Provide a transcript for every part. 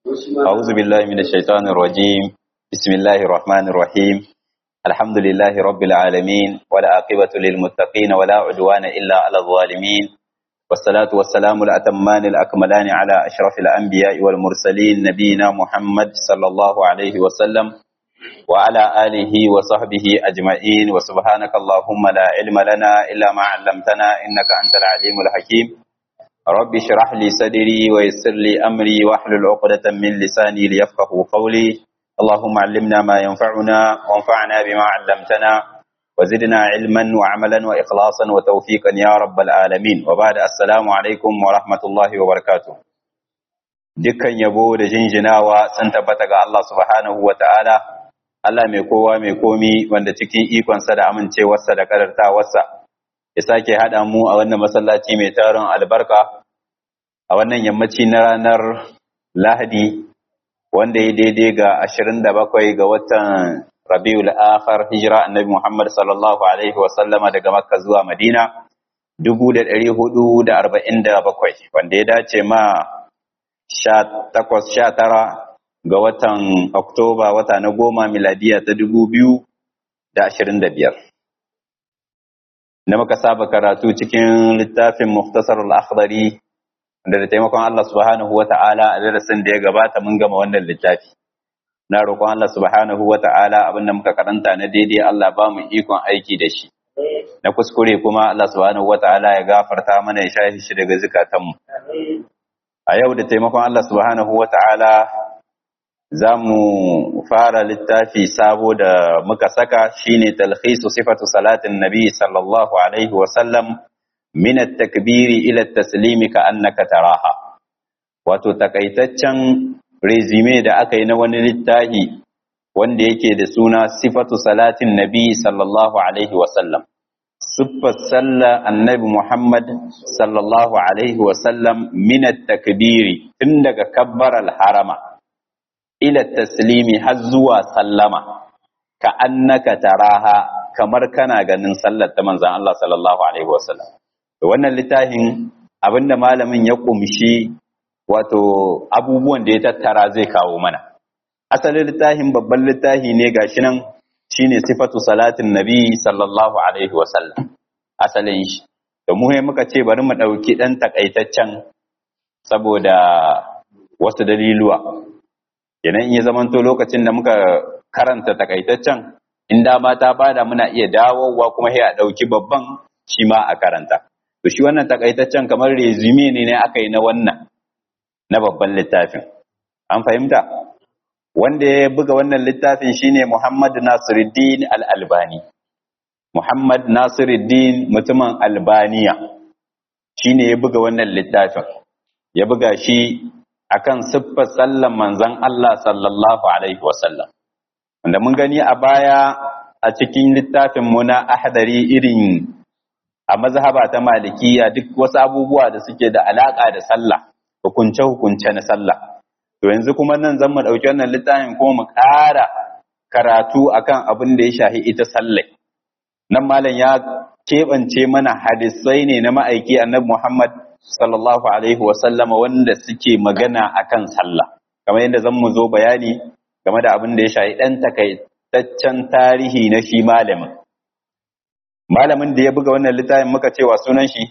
أعوذ بالله من الشيطان الرجيم بسم الله الرحمن الرحيم الحمد لله رب العالمين ولا عاقبة للمتقين ولا عدوان إلا على الظالمين والصلاة والسلام الأتمان الأكملان على أشرف الأنبياء والمرسلين نبينا محمد صلى الله عليه وسلم وعلى آله وصحبه أجمعين وسبحانك اللهم لا علم لنا إلا ما علمتنا إنك أنت العليم الحكيم رب اشرح لي صدري ويسر لي أمري واحلل عقدة من لساني ليفقه قولي اللهم علمنا ما ينفعنا وانفعنا بما علمتنا وزدنا علما وعملا وإخلاصا وتوفيقا يا رب العالمين وبعد السلام عليكم ورحمة الله وبركاته dukkan yabo da jinjinawa sun tabbata ga Allah subhanahu wa ta'ala Allah mai kowa mai komi wanda cikin ikonsa da amincewarsa da kadartawarsa ya sake haɗa mu a wannan masallaci mai tarin albarka a wannan yammaci na ranar Lahadi wanda ya daidai ga 27 ga watan Rabiul Akhir hijira Annabi Muhammad sallallahu alaihi wa sallama daga Makka zuwa Madina 1447 wanda ya dace ma 18 19 ga watan Oktoba wata na goma miladiya ta dubu biyu da ashirin da biyar. Da muka saba karatu cikin littafin Muftasar al-Akhdari da da taimakon Allah subhanahu wa ta'ala a darasin da ya gabata mun gama wannan littafi. Na roƙon Allah subhanahu wa ta'ala abin da muka karanta na daidai Allah ba mu ikon aiki da shi. Na kuskure kuma Allah subhanahu wa ta'ala ya gafarta mana ya shahi shi daga zukatanmu. A yau da taimakon Allah subhanahu wa ta'ala za mu fara littafi sabo da muka saka shine talhisu sifatu salatin nabi sallallahu alaihi wasallam min at-takbiri ila at-taslimi ka annaka taraha wato takaitaccen resume da aka yi na wani littafi wanda yake da suna sifatu salatin nabi sallallahu alaihi wasallam siffar sallar annabi muhammad sallallahu alaihi wasallam min at-takbiri tun daga kabbar al-harama ila taslimi har zuwa sallama ka annaka taraha kamar kana ganin sallar ta manzon Allah sallallahu alaihi wasallam to wannan littafin abinda malamin ya kumshi wato abubuwan da ya tattara zai kawo mana asalin littafin babban littafi ne gashi nan shine sifatu salatin nabi sallallahu alaihi wasallam asalin shi to mu muka ce bari mu dauki dan takaitaccen saboda wasu daliluwa kenan in ya zamanto lokacin da muka karanta takaitaccen in dama ta bada muna iya dawowa kuma sai a ɗauki babban shi ma a karanta to shi wannan takaitaccen kamar resume ne ne aka yi na wannan na babban littafin an fahimta wanda ya buga wannan littafin shine Muhammad Nasiruddin Al-Albani Muhammad Nasiruddin mutumin Albaniya shine ya buga wannan littafin ya buga shi akan siffar sallan manzon Allah sallallahu alaihi wasallam wanda mun gani a baya a cikin littafin mu na ahdari irin a mazhaba ta malikiya duk wasu abubuwa da suke da alaka da sallah hukunce hukunce na sallah to yanzu kuma nan zan mu dauki wannan littafin kuma mu ƙara karatu akan abin da ya shahi ita sallai nan malam ya keɓance mana hadisai ne na ma'aiki annabi Muhammad sallallahu alaihi sallama wanda suke magana akan sallah kamar yadda zan mu zo bayani game da abin da ya shafi ɗan takaitaccen tarihi na shi malamin malamin da ya buga wannan littafin muka cewa sunan shi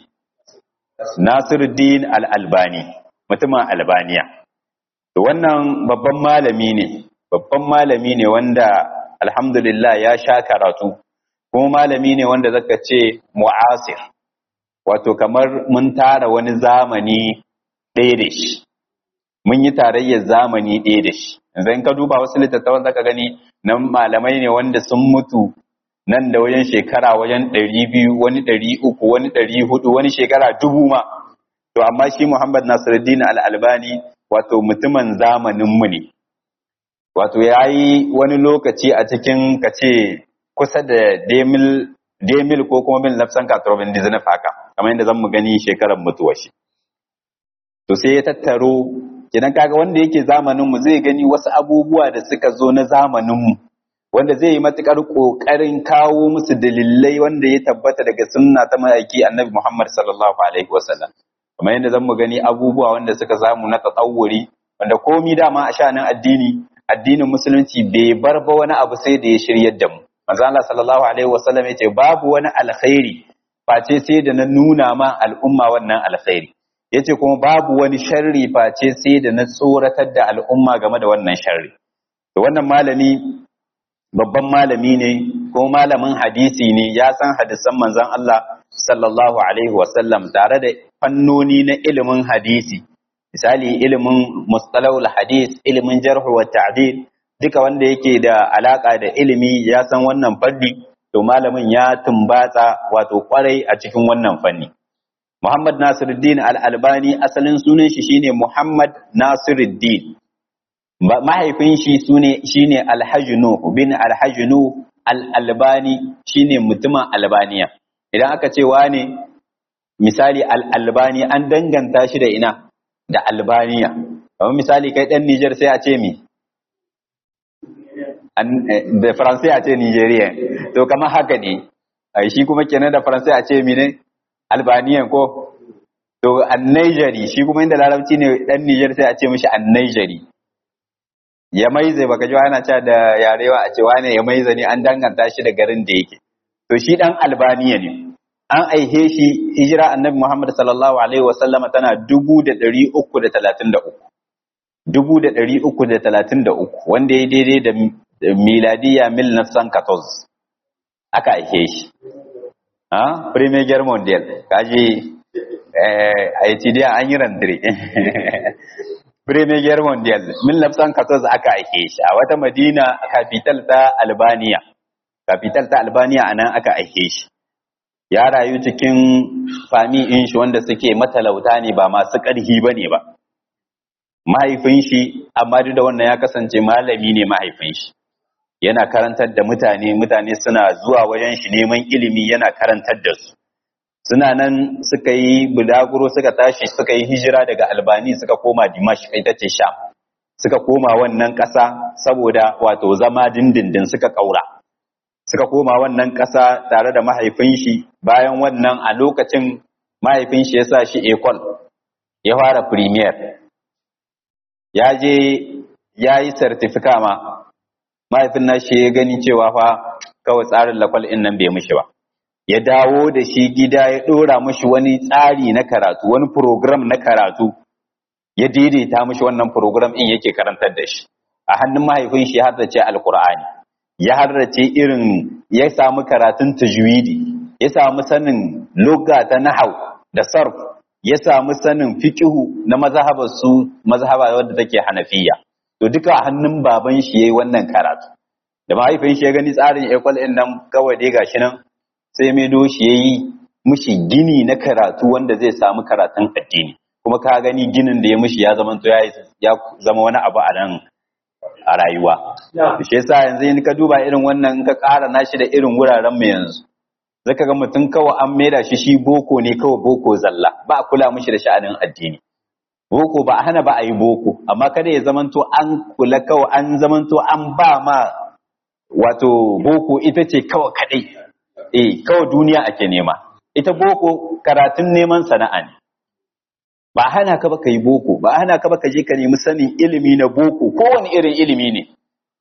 Nasiruddin Al-Albani mutumin Albaniya to wannan babban malami ne babban malami ne wanda alhamdulillah ya sha karatu kuma malami ne wanda zaka ce mu'asir wato kamar mun tara wani zamani ɗaya da shi mun yi tarayyar zamani ɗaya da shi yanzu in ka duba wasu littattafan zaka gani nan malamai ne wanda sun mutu nan da wajen shekara wajen ɗari biyu wani ɗari uku wani ɗari hudu wani shekara dubu ma to amma shi muhammad nasiruddin al'albani wato mutumin zamaninmu ne wato ya yi wani lokaci a cikin ka ce kusa da demil ko kuma bin lafsan katrobin dizinaf haka kamar yadda zan mu gani shekarar mutuwa shi to sai ya tattaro idan kaga wanda yake zamanin mu zai gani wasu abubuwa da suka zo na zamanin mu wanda zai yi matukar kokarin kawo musu dalilai wanda ya tabbata daga sunna ta ma'aiki annabi Muhammad sallallahu alaihi wasallam kamar yadda zan mu gani abubuwa wanda suka samu na tsawuri wanda komi dama a sha'anin addini addinin musulunci bai bar ba wani abu sai da ya shiryar da mu manzo Allah sallallahu alaihi wasallam yace babu wani alkhairi face sai da na nuna ma al'umma wannan alkhairi yace kuma babu wani sharri face sai da na tsoratar da al'umma game da wannan sharri to wannan malami babban malami ne ko malamin hadisi ne ya san hadisan manzon Allah sallallahu alaihi wasallam tare da fannoni na ilimin hadisi misali ilimin mustalahul hadis ilimin jarh wa ta'dil duka wanda yake da alaka da ilimi ya san wannan fanni to malamin ya tumbatsa wato kwarai a cikin wannan fanni Muhammad Nasiruddin Al-Albani asalin sunan shi shine Muhammad Nasiruddin mahaifin shi sune shine Al-Hajnu bin Al-Hajnu Al-Albani shine mutumin Albaniya idan aka ce wane misali Al-Albani an danganta shi da ina da Albaniya kamar misali kai dan Niger sai a ce mi da Faransai a ce Nigeria to kamar haka ne shi kuma kenan da Faransai a ce mi ne Albaniyan ko to an Nigeri shi kuma inda larabci ne dan Niger sai a ce mishi an Nigeri ya maize baka ji ana cewa da yarewa a ce wane ya maize ne an danganta shi da garin da yake to shi dan Albaniya ne an aihe shi hijira annabi Muhammad sallallahu alaihi wasallama tana dubu da ɗari uku da talatin da uku dubu da ɗari uku da talatin da uku wanda ya daidai da miladiya mil nafsan katoz aka aihe shi ha premier guerre mondial kaji a yi an yi randire premier guerre mondial mil nafsan katoz aka aihe shi a wata madina capital ta albania capital ta albania anan aka aihe shi ya rayu cikin fami in shi wanda suke matalauta ne ba masu ƙarhi ba ne ba mahaifin shi amma duk da wannan ya kasance malami ne mahaifin shi yana karantar da mutane mutane suna zuwa wajen shi neman ilimi yana karantar da su suna nan suka yi bulaguro suka tashi suka yi hijira daga albani suka koma dimash ita ce sham suka koma wannan ƙasa saboda wato zama dindindin suka ƙaura suka koma wannan ƙasa tare da mahaifin shi bayan wannan a lokacin mahaifin shi ya sa shi ekol ya fara premier ya je ya yi certifika ma mahaifin na shi ya gani cewa fa kawai tsarin lakwal in nan bai mishi ba ya dawo da shi gida ya ɗora mishi wani tsari na karatu wani program na karatu ya daidaita mishi wannan program in yake karantar da shi a hannun mahaifin shi har da ce alkur'ani ya harrace irin ya samu karatun tajwidi ya samu sanin lugha ta nahau da sarf ya samu sanin fiqhu na mazhabar su mazhaba wadda take hanafiya to duka a hannun baban shi yayi wannan karatu da mahaifin shi ya gani tsarin equal din nan kawai dai gashi nan sai mai do shi yayi mushi gini na karatu wanda zai samu karatun addini kuma ka gani ginin da ya mushi ya zama to ya zama wani abu a nan a rayuwa. Shi yasa yanzu in ka duba irin wannan in ka ƙara nashi da irin wuraren mu yanzu. Zaka ga mutum kawai an maida shi shi boko ne kawai boko zalla ba a kula mishi da sha'anin addini. Boko ba a hana ba a yi boko amma kada ya zamanto an kula kawai an zamanto an ba ma wato boko ita ce kawai kadai. Eh kawai duniya ake nema. Ita boko karatun neman sana'a ne. ba hana ka ba ka yi boko ba hana ka ba ka je ka nemi sanin ilimi na boko kowane irin ilimi ne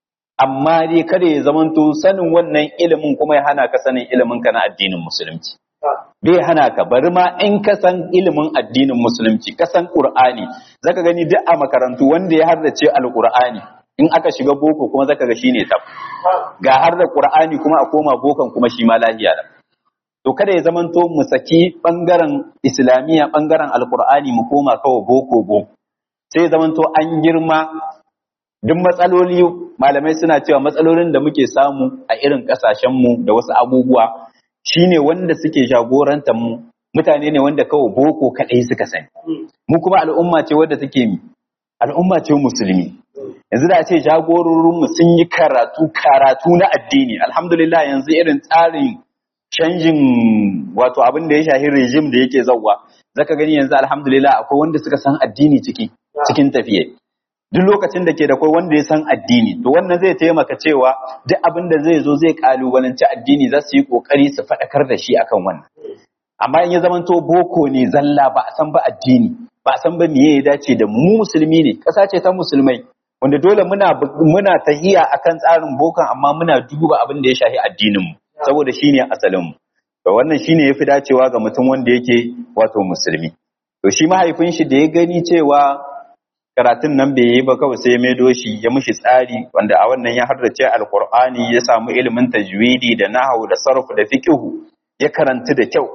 amma dai kada ya zamanto sanin wannan ilimin kuma ya hana ka sanin ilimin ka na addinin musulunci bai hana ka bari ma in ka san ilimin addinin musulunci ka san qur'ani zaka gani duk a makarantu wanda ya hardace alqur'ani in aka shiga boko kuma zaka ga shine tab ga har da qur'ani kuma a koma bokan kuma shi ma lahiya da to kada ya zamanto mu saki bangaren islamiyya bangaren alkur'ani mu koma kawai boko boko sai ya zamanto an girma duk matsaloli malamai suna cewa matsalolin da muke samu a irin kasashen mu da wasu abubuwa shine wanda suke jagorantar mu mutane ne wanda kawai boko kadai suka sani mu kuma al'umma ce wadda take al'umma ce musulmi yanzu da ce jagororinmu sun yi karatu karatu na addini alhamdulillah yanzu irin tsarin canjin wato abin da ya shahi rejim da yake zauwa zaka gani yanzu alhamdulillah akwai wanda suka san addini ciki cikin tafiye duk lokacin da ke da kai wanda ya san addini to wannan zai taimaka cewa duk abin da zai zo zai kalubalanci addini za su yi kokari su faɗakar da shi akan wannan amma in ya zamanto boko ne zalla ba a san ba addini ba san ba miye ya dace da mu musulmi ne ƙasa ce ta musulmai wanda dole muna muna tahiya akan tsarin bokan amma muna duba abin da ya shafi addinin mu saboda shine asalin mu to wannan shine yafi dacewa ga mutum wanda yake wato musulmi to shi mahaifin shi da ya gani cewa karatun nan bai yi ba kawai sai ya maido shi ya mishi tsari wanda a wannan ya hardace alqur'ani ya samu ilimin tajwidi da nahwu da sarf da fiqhu ya karanta da kyau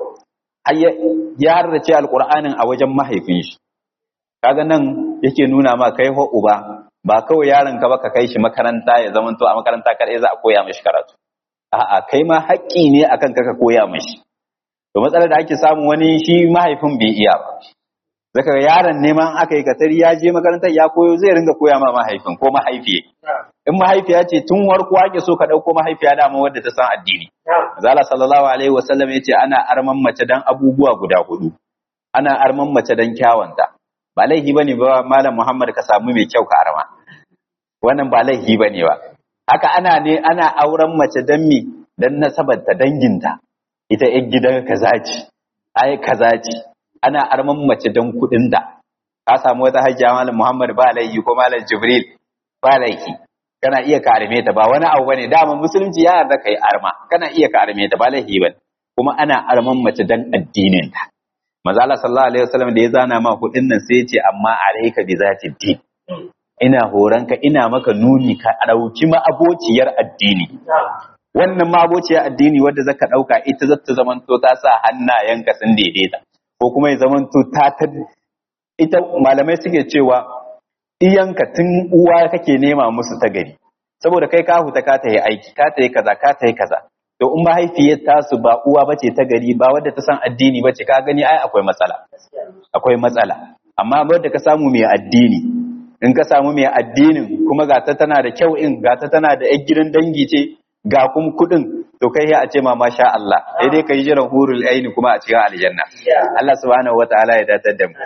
ya hardace alqur'anin a wajen mahaifin shi kaga nan yake nuna ma kai ho uba ba kawai yaron ka ba ka kai shi makaranta ya zama to a makaranta kadai za a koya mishi karatu a'a kai ma haƙƙi ne akan ka ka koya mishi to matsalar da ake samu wani shi mahaifin bai iya ba zaka ga yaron neman aka yi katari ya je makarantar ya koyo zai ringa koya ma mahaifin ko mahaifiye in mahaifiya ce tun warko ake so ka ɗauko mahaifiya dama wadda ta san addini zala sallallahu alaihi wasallam ya ce ana arman mace dan abubuwa guda hudu ana arman mace dan kyawanta ba laifi bane ba malam muhammad ka samu mai kyau ka arma wannan ba laifi bane ba haka ana ne ana auren mace dan mi dan nasabar ta danginta ita yan gidan kaza ce ai kaza ce ana arman mace dan kudin da ka samu wata hajjia malam muhammad ba laifi ko malam jibril ba laifi kana iya ka arme ta ba wani abu bane dama musulunci ya yarda kai arma kana iya ka arme ta ba laifi bane kuma ana arman mace dan addinin ta manzo Allah sallallahu alaihi wasallam da ya zana ma kudin nan sai ya ce amma alayka bi zati din ina horanka ina maka nuni ka dauki ma abociyar addini wannan ma abociyar addini wanda zaka dauka ita zata zamanto ta sa hannayenka sun daidaita ko kuma ya zamanto ta ta ita malamai suke cewa iyanka tun uwa kake nema musu ta gari saboda kai ka huta ka ta yi aiki ka ta yi kaza ka ta yi kaza to in mahaifiyar tasu ba uwa bace ta gari ba wadda ta san addini bace ka gani ai akwai matsala akwai matsala amma wadda ka samu mai addini in ka samu mai addinin kuma ga ta tana da kyau in ga ta tana da yan gidan dangi ce ga kuma kudin to kai ya a ce ma masha Allah sai dai kai jiran hurul aini kuma a cikin aljanna Allah subhanahu wataala ya datar da mu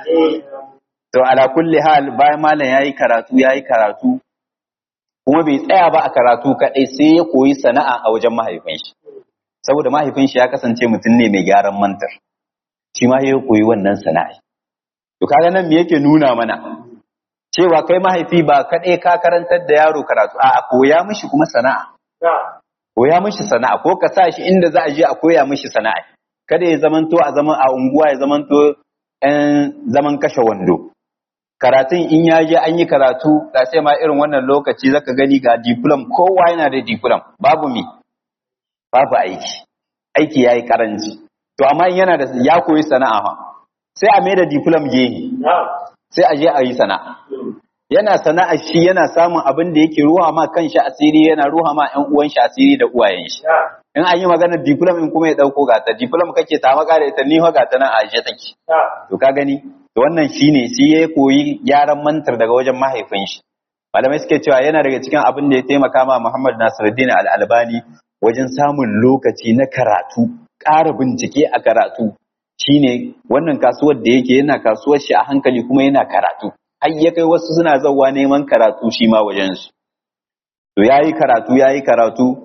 to ala kulli hal bayan malam yayi karatu yayi karatu kuma bai tsaya ba a karatu kadai sai ya koyi sana'a a wajen mahaifin shi saboda mahaifin shi ya kasance mutum ne mai gyaran mantar shi ma ya koyi wannan sana'a to kaga nan me yake nuna mana cewa kai mahaifi ba kadai ka karantar da yaro karatu a koya mishi kuma sana'a koya mishi sana'a ko ka sa shi inda za a je a koya mishi sana'a kada ya zamanto a zaman a unguwa ya zamanto ɗan zaman kashe wando karatun in ya je an yi karatu ga sai ma irin wannan lokaci zaka gani ga diplom kowa yana da diplom babu mi babu aiki aiki yayi karanci to amma in yana da ya koyi sana'a fa sai a mai da diplom gehe sai a je a yi sana'a yana sana'a shi yana samun abin da yake ruha ma kanshi asiri yana ruha ma ƴan uwan shi asiri da uwayen shi in an yi maganar diplom in kuma ya dauko gata diplom kake ta maka da ita ni fa gata nan a aje take to ka gani to wannan shine shi ya koyi gyaran mantar daga wajen mahaifin shi malamai suke cewa yana daga cikin abin da ya taimaka ma Muhammad Nasiruddin Al-Albani wajen samun lokaci na karatu ƙara bincike a karatu shine wannan kasuwar da yake yana kasuwar shi a hankali kuma yana karatu har ya kai wasu suna zauwa neman karatu shi ma wajen su to yayi karatu yayi karatu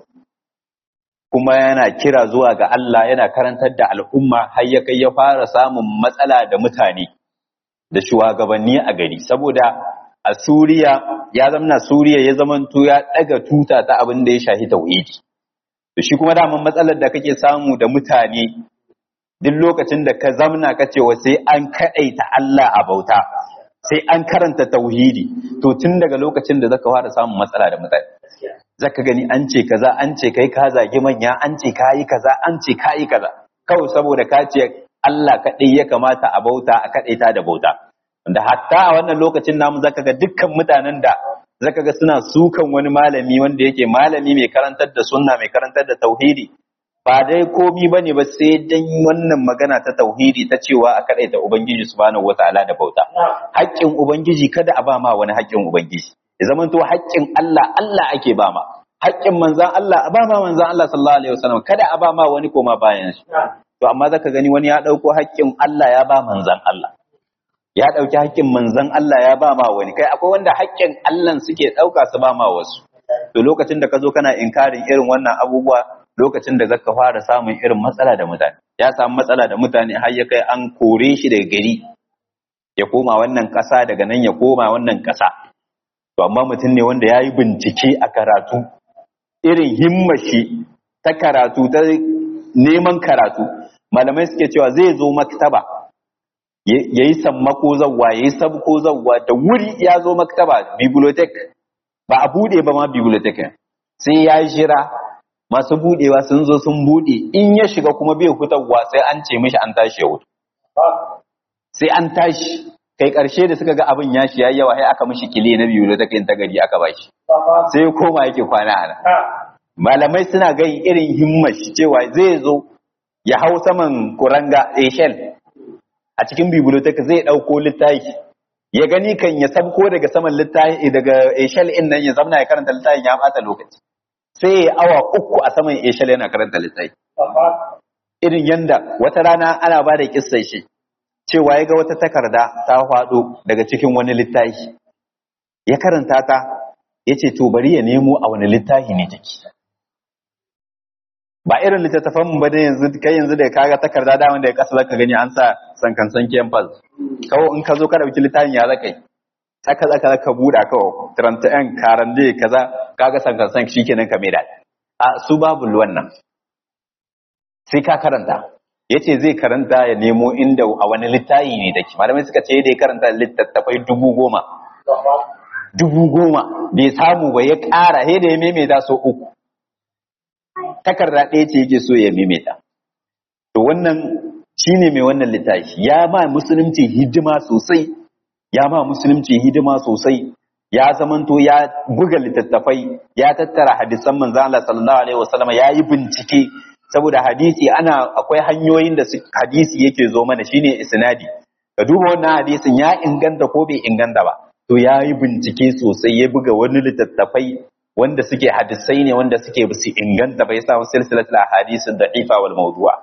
kuma yana kira zuwa ga Allah yana karantar da al'umma har ya kai ya fara samun matsala da mutane da shugabanni a gari saboda a Suriya ya zamana Suriya ya zamanto ya daga tuta ta abin da ya shahi tauhidi to shi kuma daman matsalar da kake samu da mutane duk lokacin da ka zamna ka ce wa sai an kadaita Allah a bauta sai an karanta tauhidi to tun daga lokacin da zaka fara samun matsala da mutane zaka gani an ce kaza an ce kai ka zagi manya an ce ka yi kaza an ce ka yi kaza kawai saboda ka ce Allah kaɗai ya kamata a bauta a kaɗaita da bauta da hatta a wannan lokacin namu zaka ga dukkan mutanen da zaka ga suna sukan wani malami wanda yake malami mai karantar da sunna mai karantar da tauhidi ba dai komi bane ba sai dan wannan magana ta tauhidi ta cewa a kaɗaita ubangiji subhanahu wataala da bauta haƙƙin ubangiji kada a ba ma wani haƙƙin ubangiji ya zamanto haƙƙin Allah Allah ake ba ma haƙƙin manzan Allah a ba ma manzan Allah sallallahu alaihi wasallam kada a ba ma wani koma bayan shi to amma zaka gani wani ya dauko haƙƙin Allah ya ba manzan Allah ya dauki haƙƙin manzan Allah ya ba ma wani kai akwai wanda haƙƙin Allah suke dauka su ba ma wasu to lokacin da ka zo kana inkarin irin wannan abubuwa lokacin da zaka fara samun irin matsala da mutane ya samu matsala da mutane har ya kai an kore shi daga gari ya koma wannan ƙasa daga nan ya koma wannan ƙasa to amma mutum ne wanda ya yi bincike a karatu irin himmashi ta karatu ta neman karatu malamai suke cewa zai zo maktaba ya yi sammako zawwa ya yi sabko zawwa da wuri ya zo maktaba bibliotek ba a bude ba ma bibliotek sai ya jira masu budewa sun zo sun bude in ya shiga kuma bai hutarwa sai an ce mishi an tashi ya hutu sai an tashi kai karshe da suka ga abin ya shi yayi yawa sai aka mishi kile na bibliotek in ta gari aka bashi sai koma yake kwana ana malamai suna gai irin himmashi cewa zai zo ya hau saman kuranga eshel a cikin bibliotek zai ɗauko littafi ya gani kan ya sabko daga saman littafi daga eshel in nan ya zamna ya karanta littafin ya bata lokaci sai ya awa uku a saman eshel yana karanta littafi irin yanda wata rana ana ba da kissa shi cewa ya ga wata takarda ta faɗo daga cikin wani littafi ya karanta ta ya ce to bari ya nemo a wani littafi ne take ba irin littattafan mu ba da yanzu kai yanzu da kaga takarda da wanda ya kasa zaka gani an sa sankan san campus kawo in ka zo ka dauki littafin ya zaka yi saka zaka zaka buda kawo 31 karande kaza kaga sankan san shikenan ka maida a su babu wannan sai ka karanta yace zai karanta ya nemo inda a wani littafi ne dake malamai suka ce da ya karanta littattafai dubu goma dubu goma bai samu ba ya ƙara sai da ya maimaita so uku takarda ɗaya ce yake so ya maimaita to wannan shine mai wannan littafi ya ma musulunci hidima sosai ya ma musulunci hidima sosai ya zamanto ya buga littattafai ya tattara hadisan manzo Allah sallallahu alaihi wasallam ya yi bincike saboda hadisi ana akwai hanyoyin da hadisi yake zo mana shine isnadi ka duba wannan hadisin ya inganta ko bai inganta ba to ya yi bincike sosai ya buga wani littattafai wanda suke hadisai ne wanda suke su inganta bai samu silsilatul ahadith da'ifa wal mawdu'a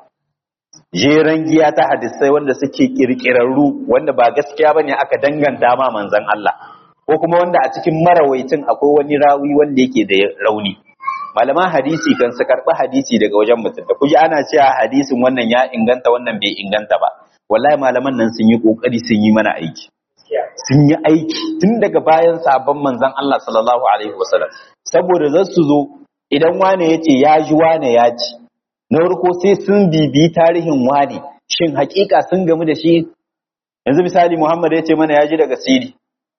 jeran giya ta hadisai wanda suke kirkirarru wanda ba gaskiya bane aka danganta ma manzon Allah ko kuma wanda a cikin marawaitin akwai wani rawi wanda yake da rauni malaman hadisi kan su karɓi hadisi daga wajen mutum da kuji ana cewa hadisin wannan ya inganta wannan bai inganta ba wallahi malaman nan sun yi kokari sun yi mana aiki sun yi aiki tun daga bayan sabon manzon Allah sallallahu alaihi wasallam saboda za su zo idan wane ya ce ya ji wane ya ci na farko sai sun bibi tarihin wane shin hakika sun gamu da shi yanzu misali Muhammad ya ce mana ya ji daga Siri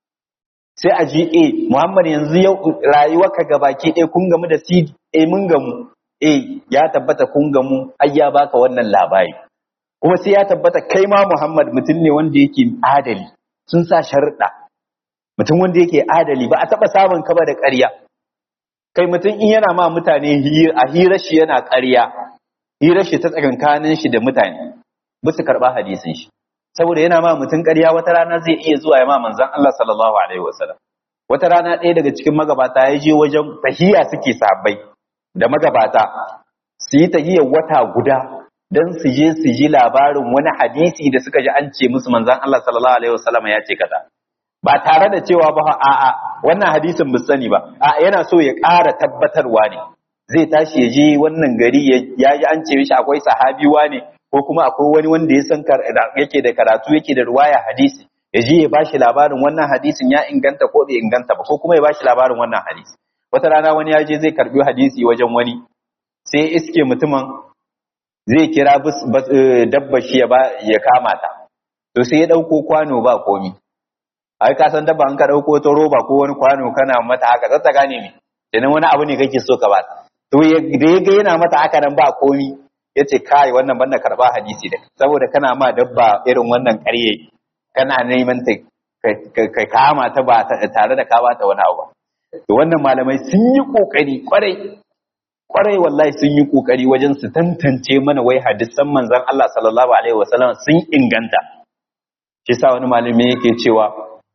sai a ji eh Muhammad yanzu yau rayuwarka gabaki ɗaya kun gamu da Siri eh mun gamu eh ya tabbata kun gamu ai ya baka wannan labari kuma sai ya tabbata kai ma Muhammad mutum ne wanda yake adali sun sa sharuɗa mutum wanda yake adali ba a taɓa samun ka ba da ƙarya kai mutum in yana ma mutane a hirar shi yana ƙarya hirar shi ta tsakankanin shi da mutane ba su karɓa hadisin shi saboda yana ma mutum ƙarya wata rana zai iya zuwa ya ma manzon Allah sallallahu alaihi wasallam wata rana ɗaya daga cikin magabata ya je wajen tahiya suke sahabbai da magabata su yi tahiyar wata guda don su je su ji labarin wani hadisi da suka ji an ce musu manzon Allah sallallahu alaihi wasallam ya ce kaza ba tare da cewa ba a'a wannan hadisin ba sani ba a yana so ya ƙara tabbatarwa ne zai tashi ya je wannan gari ya ji an ce mishi akwai sahabiwa ne ko kuma akwai wani wanda ya san yake da karatu yake da ruwaya hadisi ya je ya bashi labarin wannan hadisin ya inganta ko bai inganta ba ko kuma ya bashi labarin wannan hadisi wata rana wani ya je zai karbi hadisi wajen wani sai iske mutumin zai kira dabba shi ya kama ta to sai ya dauko kwano ba komi ai ka san dabba an ka dauko ta roba ko wani kwano kana mata haka zata gane me idan wani abu ne kake so ka ba to da ya ga yana mata haka nan ba komi yace kai wannan banda karba hadisi da saboda kana ma dabba irin wannan ƙarye kana neman ta ka kama ta ba tare da ka ba ta wani abu to wannan malamai sun yi kokari kwarai kwarai wallahi sun yi kokari wajen su tantance mana wai hadisan manzon Allah sallallahu alaihi wasallam sun inganta shi sa wani malami yake cewa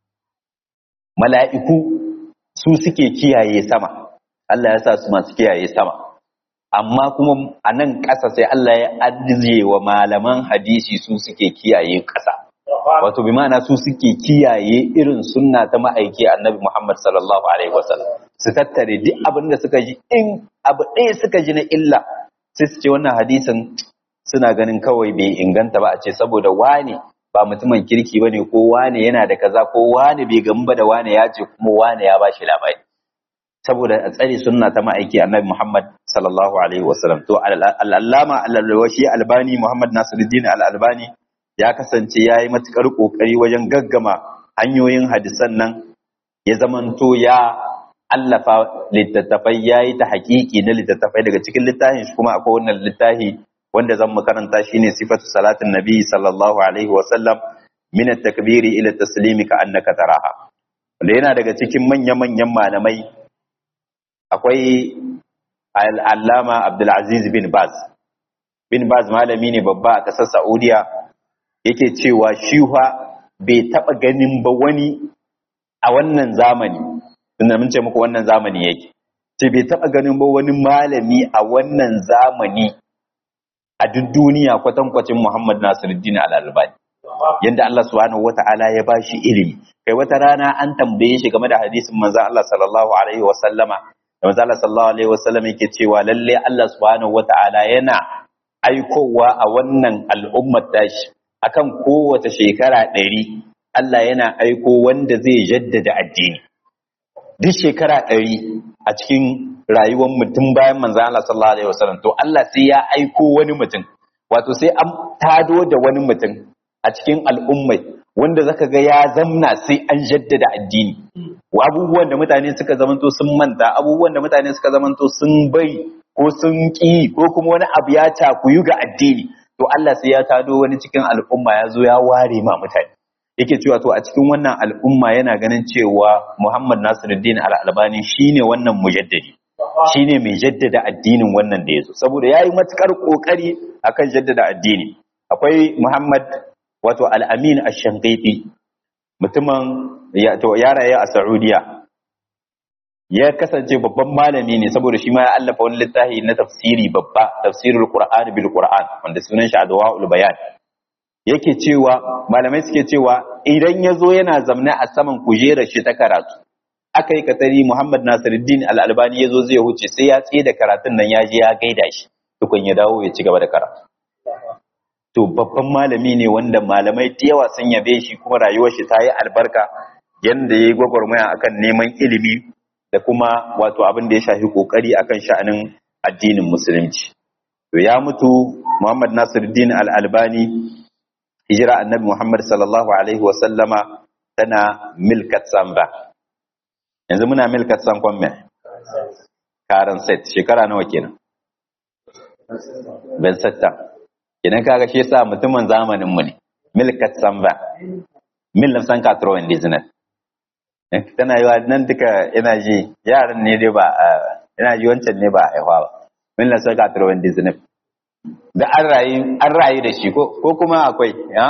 mala'iku su suke kiyaye sama Allah ya sa su masu kiyaye sama amma kuma a nan ƙasa sai Allah ya ajiye wa malaman hadisi su suke kiyaye ƙasa wato bi ma'ana su suke kiyaye irin sunna ta ma'aiki annabi Muhammad sallallahu alaihi wasallam su tattare duk abin da suka ji in abu ɗaya suka ji na illa sai su ce wannan hadisin suna ganin kawai bai inganta ba a ce saboda wane ba mutumin kirki bane ko wane yana da kaza ko wane bai gamu ba da wane ya ce kuma wane ya bashi labari saboda a tsare sunna ta ma'aiki annabi Muhammad sallallahu alaihi wasallam to al-allama al-alwashi albani Muhammad Nasiruddin al-albani ya kasance yayi matukar kokari wajen gaggama hanyoyin hadisan nan ya zamanto ya allafa littattafai yayi ta haƙiƙi na littattafai daga cikin littafin shi kuma akwai wannan littafi wanda zan makaranta shine sifatu salatin nabi sallallahu alaihi wasallam min at-takbiri ila taslimi ka annaka taraha wanda yana daga cikin manya-manyan malamai akwai al'allama Abdulaziz bin Baz. Bin Baz malami ne babba a ƙasar Saudiya yake cewa shiwa bai taɓa ganin ba wani a wannan zamani, tunda mun ce muku wannan zamani yake, ce bai taɓa ganin ba wani malami a wannan zamani a duk duniya kwatankwacin Muhammad Nasiruddin Al-Albani. Yanda Allah subhanahu wa ta'ala ya ba shi ilimi. Kai wata rana an tambaye shi game da hadisin manzon Allah sallallahu alaihi wa sallama da manzala sallallahu alaihi wasallam yake cewa lalle Allah subhanahu wata'ala yana aikowa a wannan al'ummar tashi akan kowace shekara ɗari Allah yana aiko wanda zai jaddada addini duk shekara ɗari a cikin rayuwar mutum bayan manzan Allah sallallahu alaihi wasallam to Allah sai ya aiko wani mutum wato sai an tado da wani mutum a cikin al'ummai wanda zaka ga ya zamna sai an jaddada addini abubuwan da mutane suka zamanto sun manta abubuwan da mutane suka zamanto sun bai ko sun ƙi ko kuma wani abu ya cakuyu ga addini to Allah sai ya tado wani cikin al'umma ya zo ya ware ma mutane yake cewa to a cikin wannan al'umma yana ganin cewa Muhammad Nasiruddin Al-Albani shine wannan mujaddadi shine mai jaddada addinin wannan da yazo saboda yayi matukar kokari akan jaddada addini akwai Muhammad wato Al-Amin Ash-Shanqiti mutumin ya to ya raye a Saudiya ya kasance babban malami ne saboda shi ma ya allafa wani littafi na tafsiri babba tafsirul Qur'an bil Qur'an wanda sunan shi Adwaul Bayan yake cewa malamai suke cewa idan ya zo yana zamne a saman kujerar shi ta karatu aka yi katari Muhammad Nasiruddin Al-Albani ya zo zai huce sai ya tsaye da karatun nan ya je ya gaida shi tukun ya dawo ya ci gaba da karatu to babban malami ne wanda malamai da yawa sun yabe shi kuma rayuwar shi ta yi albarka yanda ya yi gwagwarmaya akan neman ilimi da kuma wato abin da ya shafi kokari akan sha'anin addinin musulunci to ya mutu Muhammad Nasiruddin Al-Albani hijira annabi Muhammad sallallahu alaihi wa sallama tana milkat samba yanzu muna milkat sankon me karan set shekara nawa kenan ben satta kenan kaga shi yasa mutumin zamanin mu ne milkat samba mil na san katrowen dizinet tana yiwa nan duka ina ji yaran ne dai ba ina ji wancan ne ba a haihuwa ba mil na san katrowen dizinet da an rayu an rayu da shi ko kuma akwai ya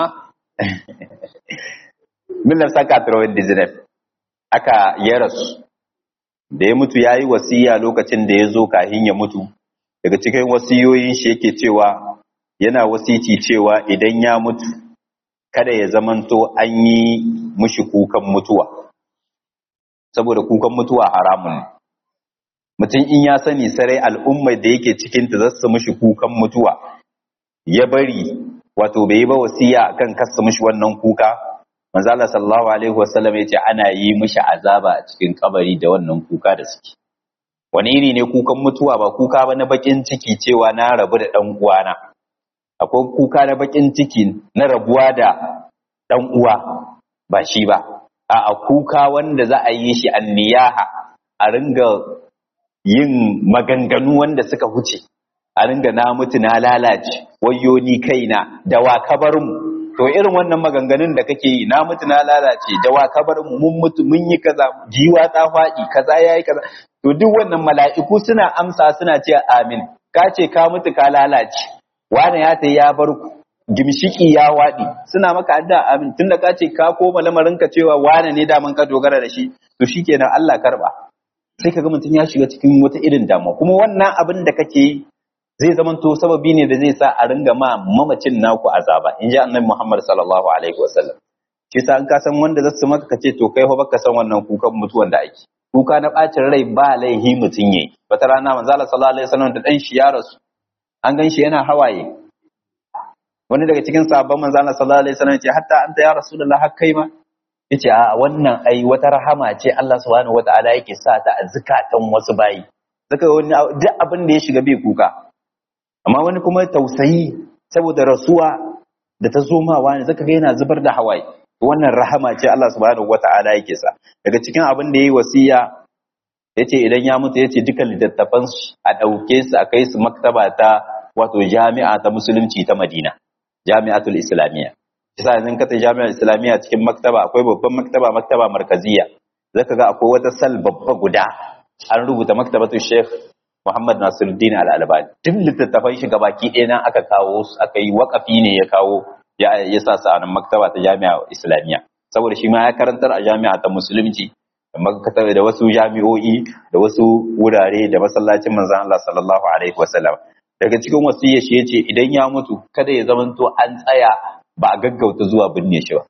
millar saka tarawar dizinef aka ya rasu da ya mutu ya yi wasiya lokacin da ya zo kahin ya mutu daga cikin wasiyoyin shi yake cewa yana wasici cewa idan ya mutu kada ya zamanto an yi mushi kukan mutuwa saboda kukan mutuwa haramun ne mutum in ya sani sarai al'ummar da yake cikinta za su mushi kukan mutuwa ya bari wato bai yi ba wasiya akan kasa mushi wannan kuka manzo Allah sallallahu alaihi wasallam yace ana yi mushi azaba a cikin kabari da wannan kuka da suke wani iri ne kukan mutuwa ba kuka ba na bakin ciki cewa na rabu da dan uwana akwai kuka na bakin ciki na rabuwa da dan uwa ba shi ba a kuka wanda za a yi shi anniyaha a ringa yin maganganu wanda suka huce a ringa na mutu na lalace wayo ni kaina da wa kabar mu to irin wannan maganganun da kake yi na mutu na lalace da wa kabar mu mun mutu mun yi kaza jiwa ta faɗi kaza yayi kaza to duk wannan mala'iku suna amsa suna ce amin ka ce ka mutu ka lalace wani ya tayi ya bar ku gimshiki ya waɗi suna maka adda amin tunda ka ce ka koma lamarin ka cewa wane ne daman ka dogara da shi to shikenan Allah karba sai ka ga mutum ya shiga cikin wata irin damuwa kuma wannan abin da kake yi zai zamanto sababi ne da zai sa a ringa ma mamacin naku azaba in ji annabi Muhammad sallallahu alaihi wasallam shi sa an ka san wanda zasu maka kace to kai fa baka san wannan kukan mutuwan da ake kuka na bacin rai ba laihi mutun yayi wata rana manzo Allah sallallahu alaihi wasallam da dan shi ya rasu an gan shi yana hawaye wani daga cikin sahabban manzo Allah sallallahu alaihi wasallam yace hatta anta ya rasulullah har kai ma yace a wannan ai wata rahama ce Allah subhanahu wataala yake sa ta a zakatan wasu bayi zaka wani duk abin da ya shiga bai kuka amma wani kuma tausayi saboda rasuwa da ta zo ma wani zaka ga yana zubar da hawaye wannan rahama ce Allah subhanahu wataala yake sa daga cikin abin da yayi wasiya yace idan ya mutu yace duka littattafan a dauke su a kai su maktaba ta wato jami'a ta musulunci ta Madina jami'atul islamiyya yasa yanzu ka ta jami'ar islamiyya cikin maktaba akwai babban maktaba maktaba markaziya zaka ga akwai wata sal babba guda an rubuta maktabatu sheikh Muhammad Nasiruddin Al-Albani duk littattafan shi gabaki ɗaya nan aka kawo su aka yi wakafi ne ya kawo ya ya sa su a nan maktaba ta jami'a islamiyya saboda shi ma ya karantar a jami'a ta musulunci da da wasu jami'o'i da wasu wurare da masallacin manzon Allah sallallahu alaihi wasallam daga cikin wasiyar shi yace idan ya mutu kada ya zamanto an tsaya ba a gaggauta zuwa binne shi ba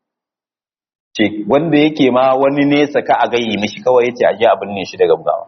ce wanda yake ma wani nesa ka a gayi mishi kawai yace a je a binne shi daga gawa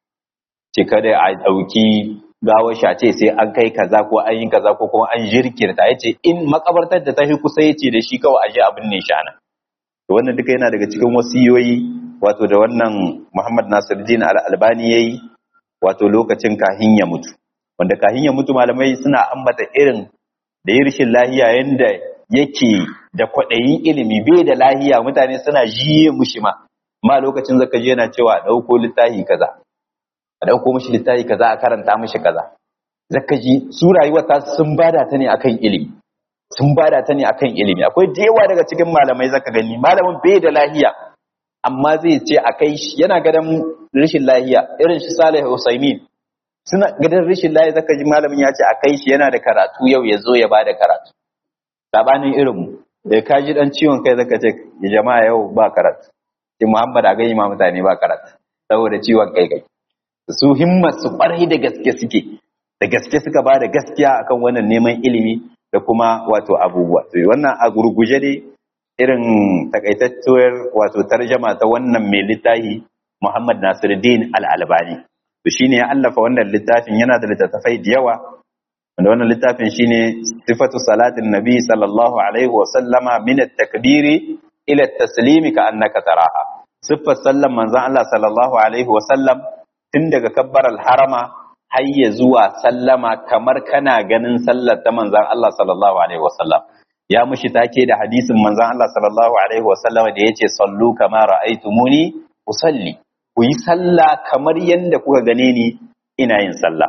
ce kada a dauki gawar shi a ce sai an kai kaza ko an yi kaza ko kuma an jirkirta yace in makabartar da ta fi kusa yace da shi kawai a je a binne shi ana to wannan duka yana daga cikin wasiyoyi wato da wannan Muhammad Nasiruddin Al-Albani yayi wato lokacin kahin ya mutu wanda kahin ya mutu malamai suna ambata irin da yi rashin lahiya yanda yake da kwaɗayin ilimi bai da lahiya mutane suna jiye mushi ma ma lokacin zaka je yana cewa ɗauko littafi kaza a ɗauko mishi littafi kaza a karanta mishi kaza zaka ji su rayuwar ta sun bada ta ne akan ilimi sun bada ta ne akan ilimi akwai da yawa daga cikin malamai zaka gani malamin bai da lahiya amma zai ce a kai shi yana gadan rashin lahiya irin shi Salih Usaimin suna gadan rashin lahiya zaka ji malamin ya ce a kai shi yana da karatu yau ya zo ya bada karatu sabanin irin mu da ka ji dan ciwon kai zaka ce jama'a yau ba karatu sai Muhammad a gani ma mutane ba karatu saboda ciwon kai kai su himmar su kwarai da gaske suke da gaske suka ba da gaskiya akan wannan neman ilimi da kuma wato abubuwa to wannan a gurguje ne irin takaitacciyar wato tarjama ta wannan mai littafi Muhammad Nasiruddin Al-Albani to shine ya allafa wannan littafin yana da littattafai da yawa wanda wannan littafin shine sifatu salatin nabi sallallahu alaihi wa sallama min at-takbiri ila at-taslimi ka annaka taraha siffar sallan manzon Allah sallallahu alaihi wa sallam tun daga kabbar al-harama har ya zuwa sallama kamar kana ganin sallar ta manzon Allah sallallahu alaihi wa sallam ya mushi take da hadisin manzon Allah sallallahu alaihi wa sallam da yace sallu kama ra'aytumuni usalli ku yi sallah kamar yadda kuka gane ni ina yin sallah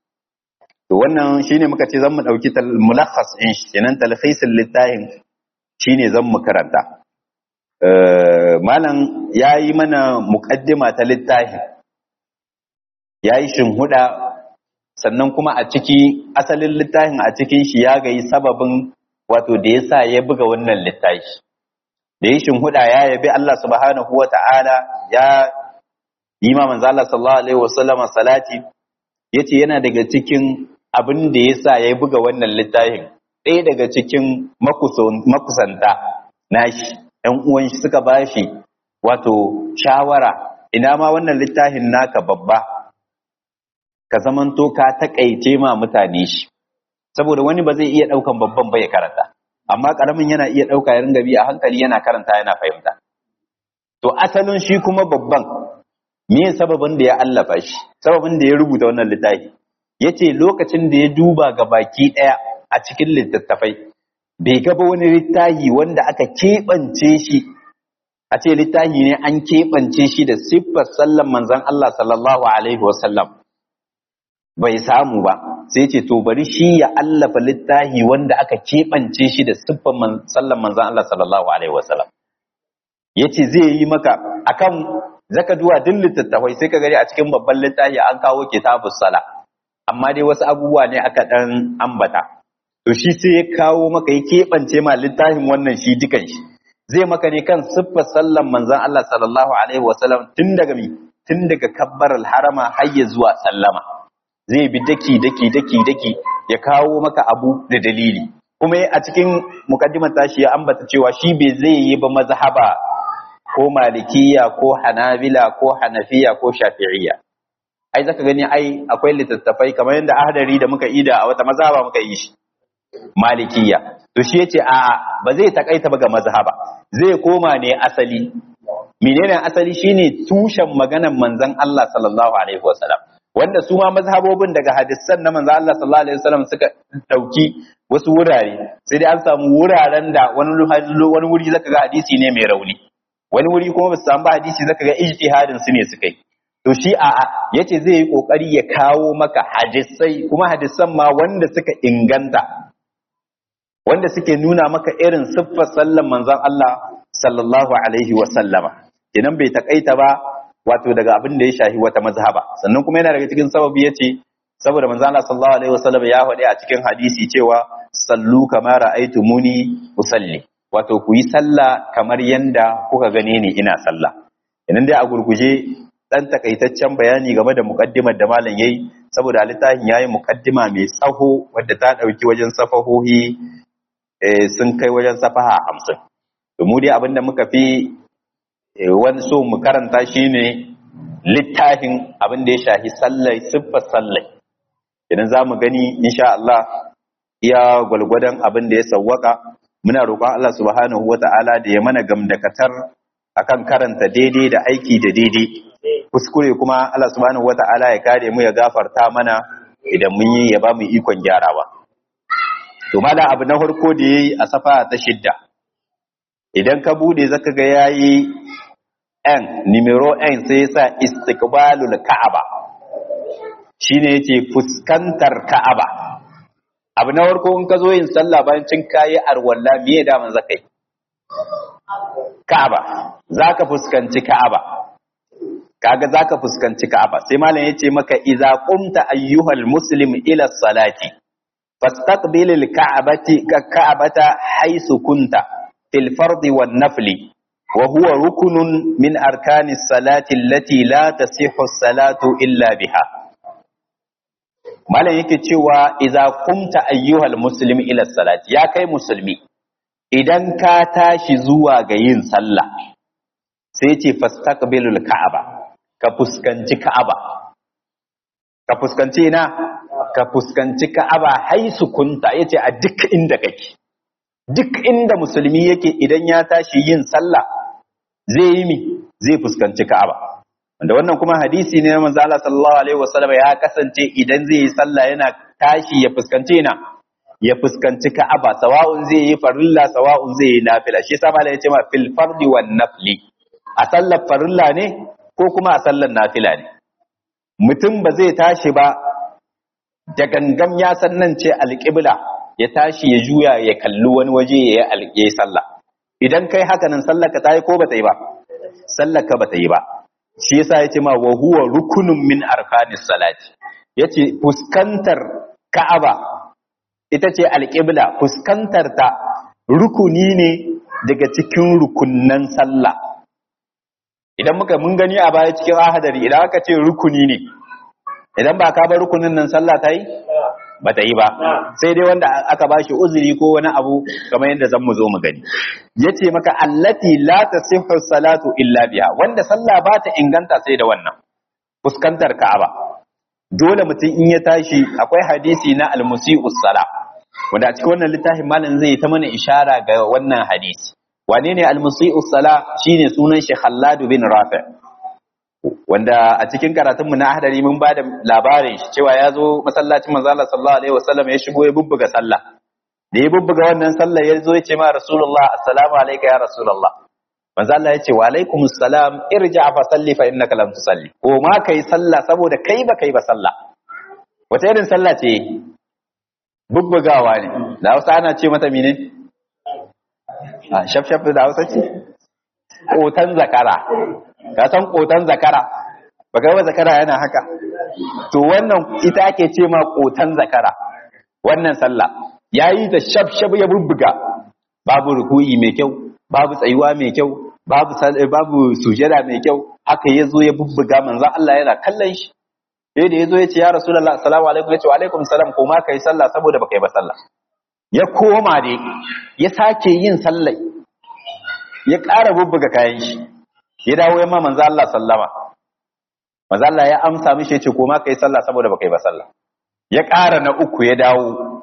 to wannan shine muka ce zan mu dauki mulakhas in shi kenan talhisin littafin shine zan mu karanta malam yayi mana muqaddima ta littafin yayi shinhuda sannan kuma a ciki asalin littafin a cikin shi ya gayi sababin wato da yasa ya buga wannan littafi da yi shinhuda ya yabi Allah subhanahu wata'ala ya yi ma manzo Allah sallallahu alaihi wasallama salati yace yana daga cikin abin da yasa ya buga wannan littafin ɗaya daga cikin makusanta nashi ɗan uwan shi suka bashi wato shawara ina ma wannan littafin naka babba ka zamanto ka takaice ma mutane shi saboda wani ba zai iya ɗaukan babban ba ya karanta amma ƙaramin yana iya ɗauka ya ringa bi a hankali yana karanta yana fahimta to asalin shi kuma babban me sababin da ya allafa shi sababin da ya rubuta wannan littafi yace lokacin da ya duba ga baki daya a cikin littattafai bai gaba wani littafi wanda aka keɓance shi a ce littafi ne an keɓance shi da siffar sallan manzon Allah sallallahu alaihi wasallam bai samu ba sai ce to bari shi ya allafa littafi wanda aka keɓance shi da siffar sallan manzon Allah sallallahu alaihi wasallam yace zai yi maka akan zaka duwa duk littattafai sai ka gani a cikin babban littafi an kawo kitabus sala amma dai wasu abubuwa ne aka dan ambata to shi sai ya kawo maka ya keɓance ma littafin wannan shi dukan shi zai maka ne kan siffar sallan manzon Allah sallallahu alaihi wasallam tun daga mi tun daga kabbar harama har ya zuwa sallama zai bi daki daki daki daki ya kawo maka abu da dalili kuma a cikin mukaddimar tashi ya ambata cewa shi bai zai yi ba mazhaba ko malikiya ko hanabila ko hanafiya ko shafi'iyya ai zaka gani ai akwai littattafai kamar yadda ahdari da muka ida a wata mazhaba muka yi shi malikiya to shi yace a ba zai takaita ba ga mazhaba zai koma ne asali menene asali shine tushen maganar manzon Allah sallallahu alaihi wasallam wanda su ma mazhabobin daga hadisan na manzon Allah sallallahu alaihi wasallam suka dauki wasu wurare sai dai an samu wuraren da wani wani wuri zaka ga hadisi ne mai rauni wani wuri kuma ba su samu hadisi zaka ga ijtihadin su ne suka yi to shi a yace zai yi kokari ya kawo maka hadisai kuma hadisan ma wanda suka inganta wanda suke nuna maka irin siffar sallan manzon Allah sallallahu alaihi wa sallama idan bai takaita ba wato daga abin da ya shahi wata mazhaba sannan kuma yana daga cikin sababi yace saboda manzon Allah sallallahu alaihi wa sallam ya faɗi a cikin hadisi cewa sallu kama ra'aytumuni usalli wato ku yi sallah kamar yanda kuka gane ni ina sallah idan dai a gurguje dan takaitaccen bayani game da mukaddimar da malam yayi saboda littafin yayi mukaddima mai tsaho wadda ta dauki wajen safahohi sun kai wajen safaha hamsin to mu dai abinda muka fi wani so mu karanta shine littafin abin da ya shahi sallai siffar sallai idan za mu gani insha Allah iya gwalgwadon abin da ya sawwaka muna roƙon Allah subhanahu wata'ala da ya mana gamdakatar akan karanta daidai da aiki da daidai kuskure kuma Allah subhanahu wata'ala ya kare mu ya gafarta mana idan mun yi ya ba mu ikon gyarawa to mala abu na farko da yayi a safa ta shidda idan ka bude zaka ga yayi n numero n sai yasa istiqbalul ka'aba shine yace fuskantar ka'aba abu na farko in ka zo yin sallah bayan cin kayi arwalla me da man zakai ka'aba zaka fuskanci ka'aba kaga zaka fuskanci Ka'aba sai malam yace maka idza qumta ayyuhal muslim ila salati fastaqbil al ka'bati ka ka'bata haythu kunta fil fardi wan nafli wa huwa rukunun min arkani salati allati la tasihhu salatu illa biha malam yake cewa idza qumta ayyuhal muslim ila salati ya kai musulmi idan ka tashi zuwa ga yin sallah sai ce fastaqbilul ka'aba ka fuskanci Ka'aba. Ka fuskanci ina? Ka fuskanci Ka'aba haisu kunta yace a duk inda kake. Duk inda musulmi yake idan ya tashi yin sallah zai yi mi zai fuskanci Ka'aba. Wanda wannan kuma hadisi ne na manzo Allah sallallahu alaihi wasallam ya kasance idan zai yi sallah yana tashi ya fuskanci ina ya fuskanci Ka'aba sawa'un zai yi farilla sawa'un zai yi nafila shi yasa malai yace ma fil fardi wan nafli a sallar farilla ne ko kuma a sallar nafila ne mutum ba zai tashi ba da gangam ya san nan ce alƙibla ya tashi ya juya ya kalli wani waje ya yi sallah idan kai haka nan sallar ka ta yi ko ba ta yi ba sallar ka ba ta yi ba shi yasa ya ce ma wa huwa rukunun min arkanis salati yace fuskantar ka'aba ita ce alƙibla fuskantar ta rukuni ne daga cikin rukunnan sallah idan muka mun gani a baya cikin ahadari idan aka ce rukuni ne idan ba ka bar rukunin nan sallah ta yi ba ta yi ba sai dai wanda aka ba shi uzuri ko wani abu kamar yadda zan mu zo mu gani ya ce maka allati la tasihhu salatu illa biha wanda sallah ba ta inganta sai da wannan fuskantar ka'aba dole mutum in ya tashi akwai hadisi na almusi'us sala wanda a cikin wannan littafin malam zai ta mana ishara ga wannan hadisi wane ne almusi'u sala shine sunan shi Khallad bin Rafi wanda a cikin karatunmu na ahdari mun bada labarin shi cewa ya zo masallacin manzo Allah sallallahu alaihi wasallam ya shigo ya bubbuga sallah da ya bubbuga wannan sallah ya zo ya ce ma rasulullah assalamu alayka ya rasulullah manzo Allah ya ce wa alaikumus salam irja fa salli fa innaka lam tusalli ko ma kai sallah saboda kai ba kai ba sallah wata irin sallah ce bubbugawa ne da Hausa ana ce mata mene a shafshaf da hausa ce ƙotan zakara ka san ƙotan zakara ba ga zakara yana haka to wannan ita ake ce ma ƙotan zakara wannan sallah yayi da shafshaf ya bubbuga babu ruku'i mai kyau babu tsayuwa mai kyau babu babu sujada mai kyau haka yazo ya bubbuga manzon Allah yana kallon shi sai da yazo ya ce ya rasulullah assalamu alaikum ya ce wa alaikum salam ko ma kai sallah saboda baka yi ba sallah ya koma dai ya sake yin sallai ya ƙara bubbuga kayan shi ya dawo ya ma manzo Allah sallama manzo Allah ya amsa mishi ya ce koma kai sallah saboda baka yi ba sallah ya ƙara na uku ya dawo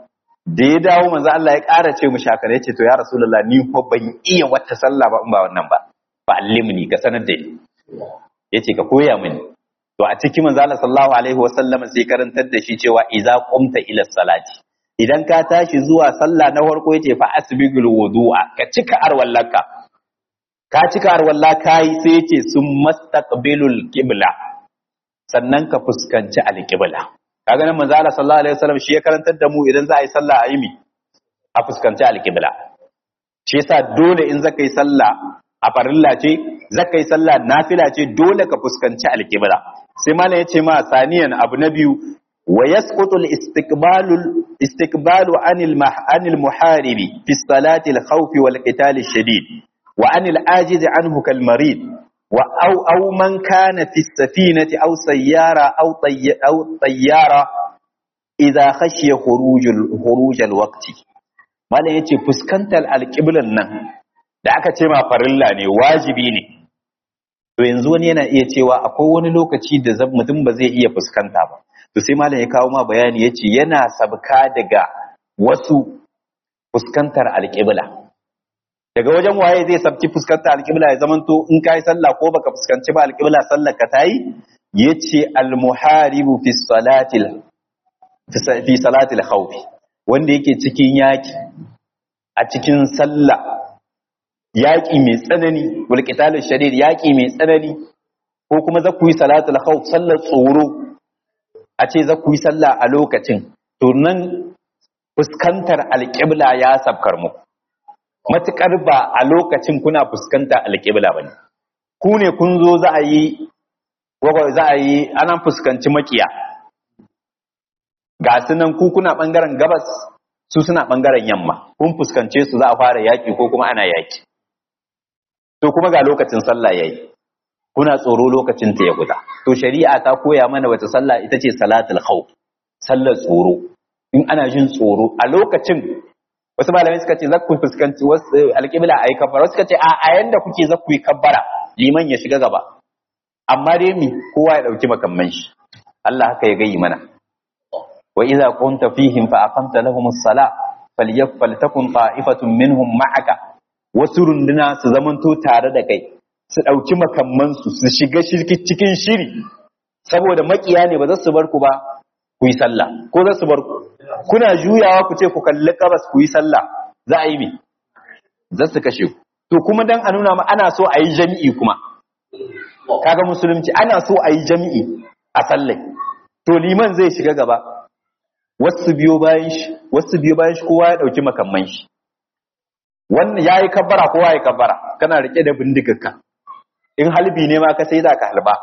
da ya dawo manzo Allah ya ƙara ce mu shakara yace to ya rasulullah ni ko ban iya wata sallah ba in ba wannan ba ba allimni ka sanar da ni yace ka koya mini to a cikin manzo Allah sallallahu alaihi wasallam sai karantar da shi cewa idza qumta ila salati idan ka tashi zuwa sallah na farko yace fa asbigul wudu'a ka cika arwallaka ka cika arwalla kai sai yace sun mastaqbilul qibla sannan ka fuskanci alqibla kaga nan manzo Allah sallallahu alaihi wasallam shi ya karantar da mu idan za a yi sallah a yi mi a fuskanci alqibla shi yasa dole in zaka yi sallah a farilla ce zaka yi sallah nafila ce dole ka fuskanci alqibla sai malam yace ma saniyan abu na biyu wa yasqutu al-istiqbalu istiqbalu anil anil muharibi fi salati al-khawf wal qital ash-shadid wa anil ajiz anhu kal marid wa aw aw man kana fi as-safinati aw sayyara aw aw tayyara idha khashiya khuruj khuruj al-waqti malam yace fuskantar alqiblan nan da aka ce ma farilla ne wajibi ne to yanzu wani yana iya cewa akwai wani lokaci da mutum ba zai iya fuskanta ba to sai malam ya kawo ma bayani yace yana sabka daga wasu fuskantar alqibla daga wajen waye zai sabki fuskantar alqibla ya zamanto in kai sallah ko baka fuskanci ba alqibla sallar ka tayi yace almuharibu fi salatil fi salatil khawfi wanda yake cikin yaki a cikin sallah yaƙi mai tsanani wal shadid yaƙi mai tsanani ko kuma za ku yi salatul khawf sallar tsoro a ce za ku yi sallah a lokacin to nan fuskantar alƙibla ya sabkar muku matukar ba a lokacin kuna fuskantar alƙibla bane ku ne kun zo za a yi za a yi ana fuskanci makiya ga su nan ku kuna bangaren gabas su suna bangaren yamma kun fuskance su za a fara yaƙi ko kuma ana yaƙi to kuma ga lokacin sallah yayi kuna tsoro lokacin ta ya guda to shari'a ta koya mana wata sallah ita ce salatul khawf sallar tsoro in ana jin tsoro a lokacin wasu malamai suka ce zakku fuskanci wasu alƙibla ayi kabbara wasu suka ce a a yanda kuke zakku yi kabbara liman ya shiga gaba amma dai mi kowa ya dauki makamman shi Allah haka ya gayi mana wa idza kunta fihim fa aqamta lahum as-salah falyakun ta'ifatun minhum ma'aka wasu runduna su zamanto tare da kai su ɗauki makamansu su shiga cikin shiri saboda makiya ne ba za su bar ku ba ku yi sallah ko za su bar ku kuna juyawa ku ce ku kalli kabas ku yi sallah za a yi me za su kashe ku to kuma dan a nuna ma ana so a yi jami'i kuma kaga musulunci ana so a yi jami'i a sallai to liman zai shiga gaba wasu biyo bayan shi wasu biyo bayan shi kowa ya ɗauki makamman shi wannan ya yi kabbara kowa ya kabbara kana rike da bindigarka in halbi ne ma ka sai za ka halba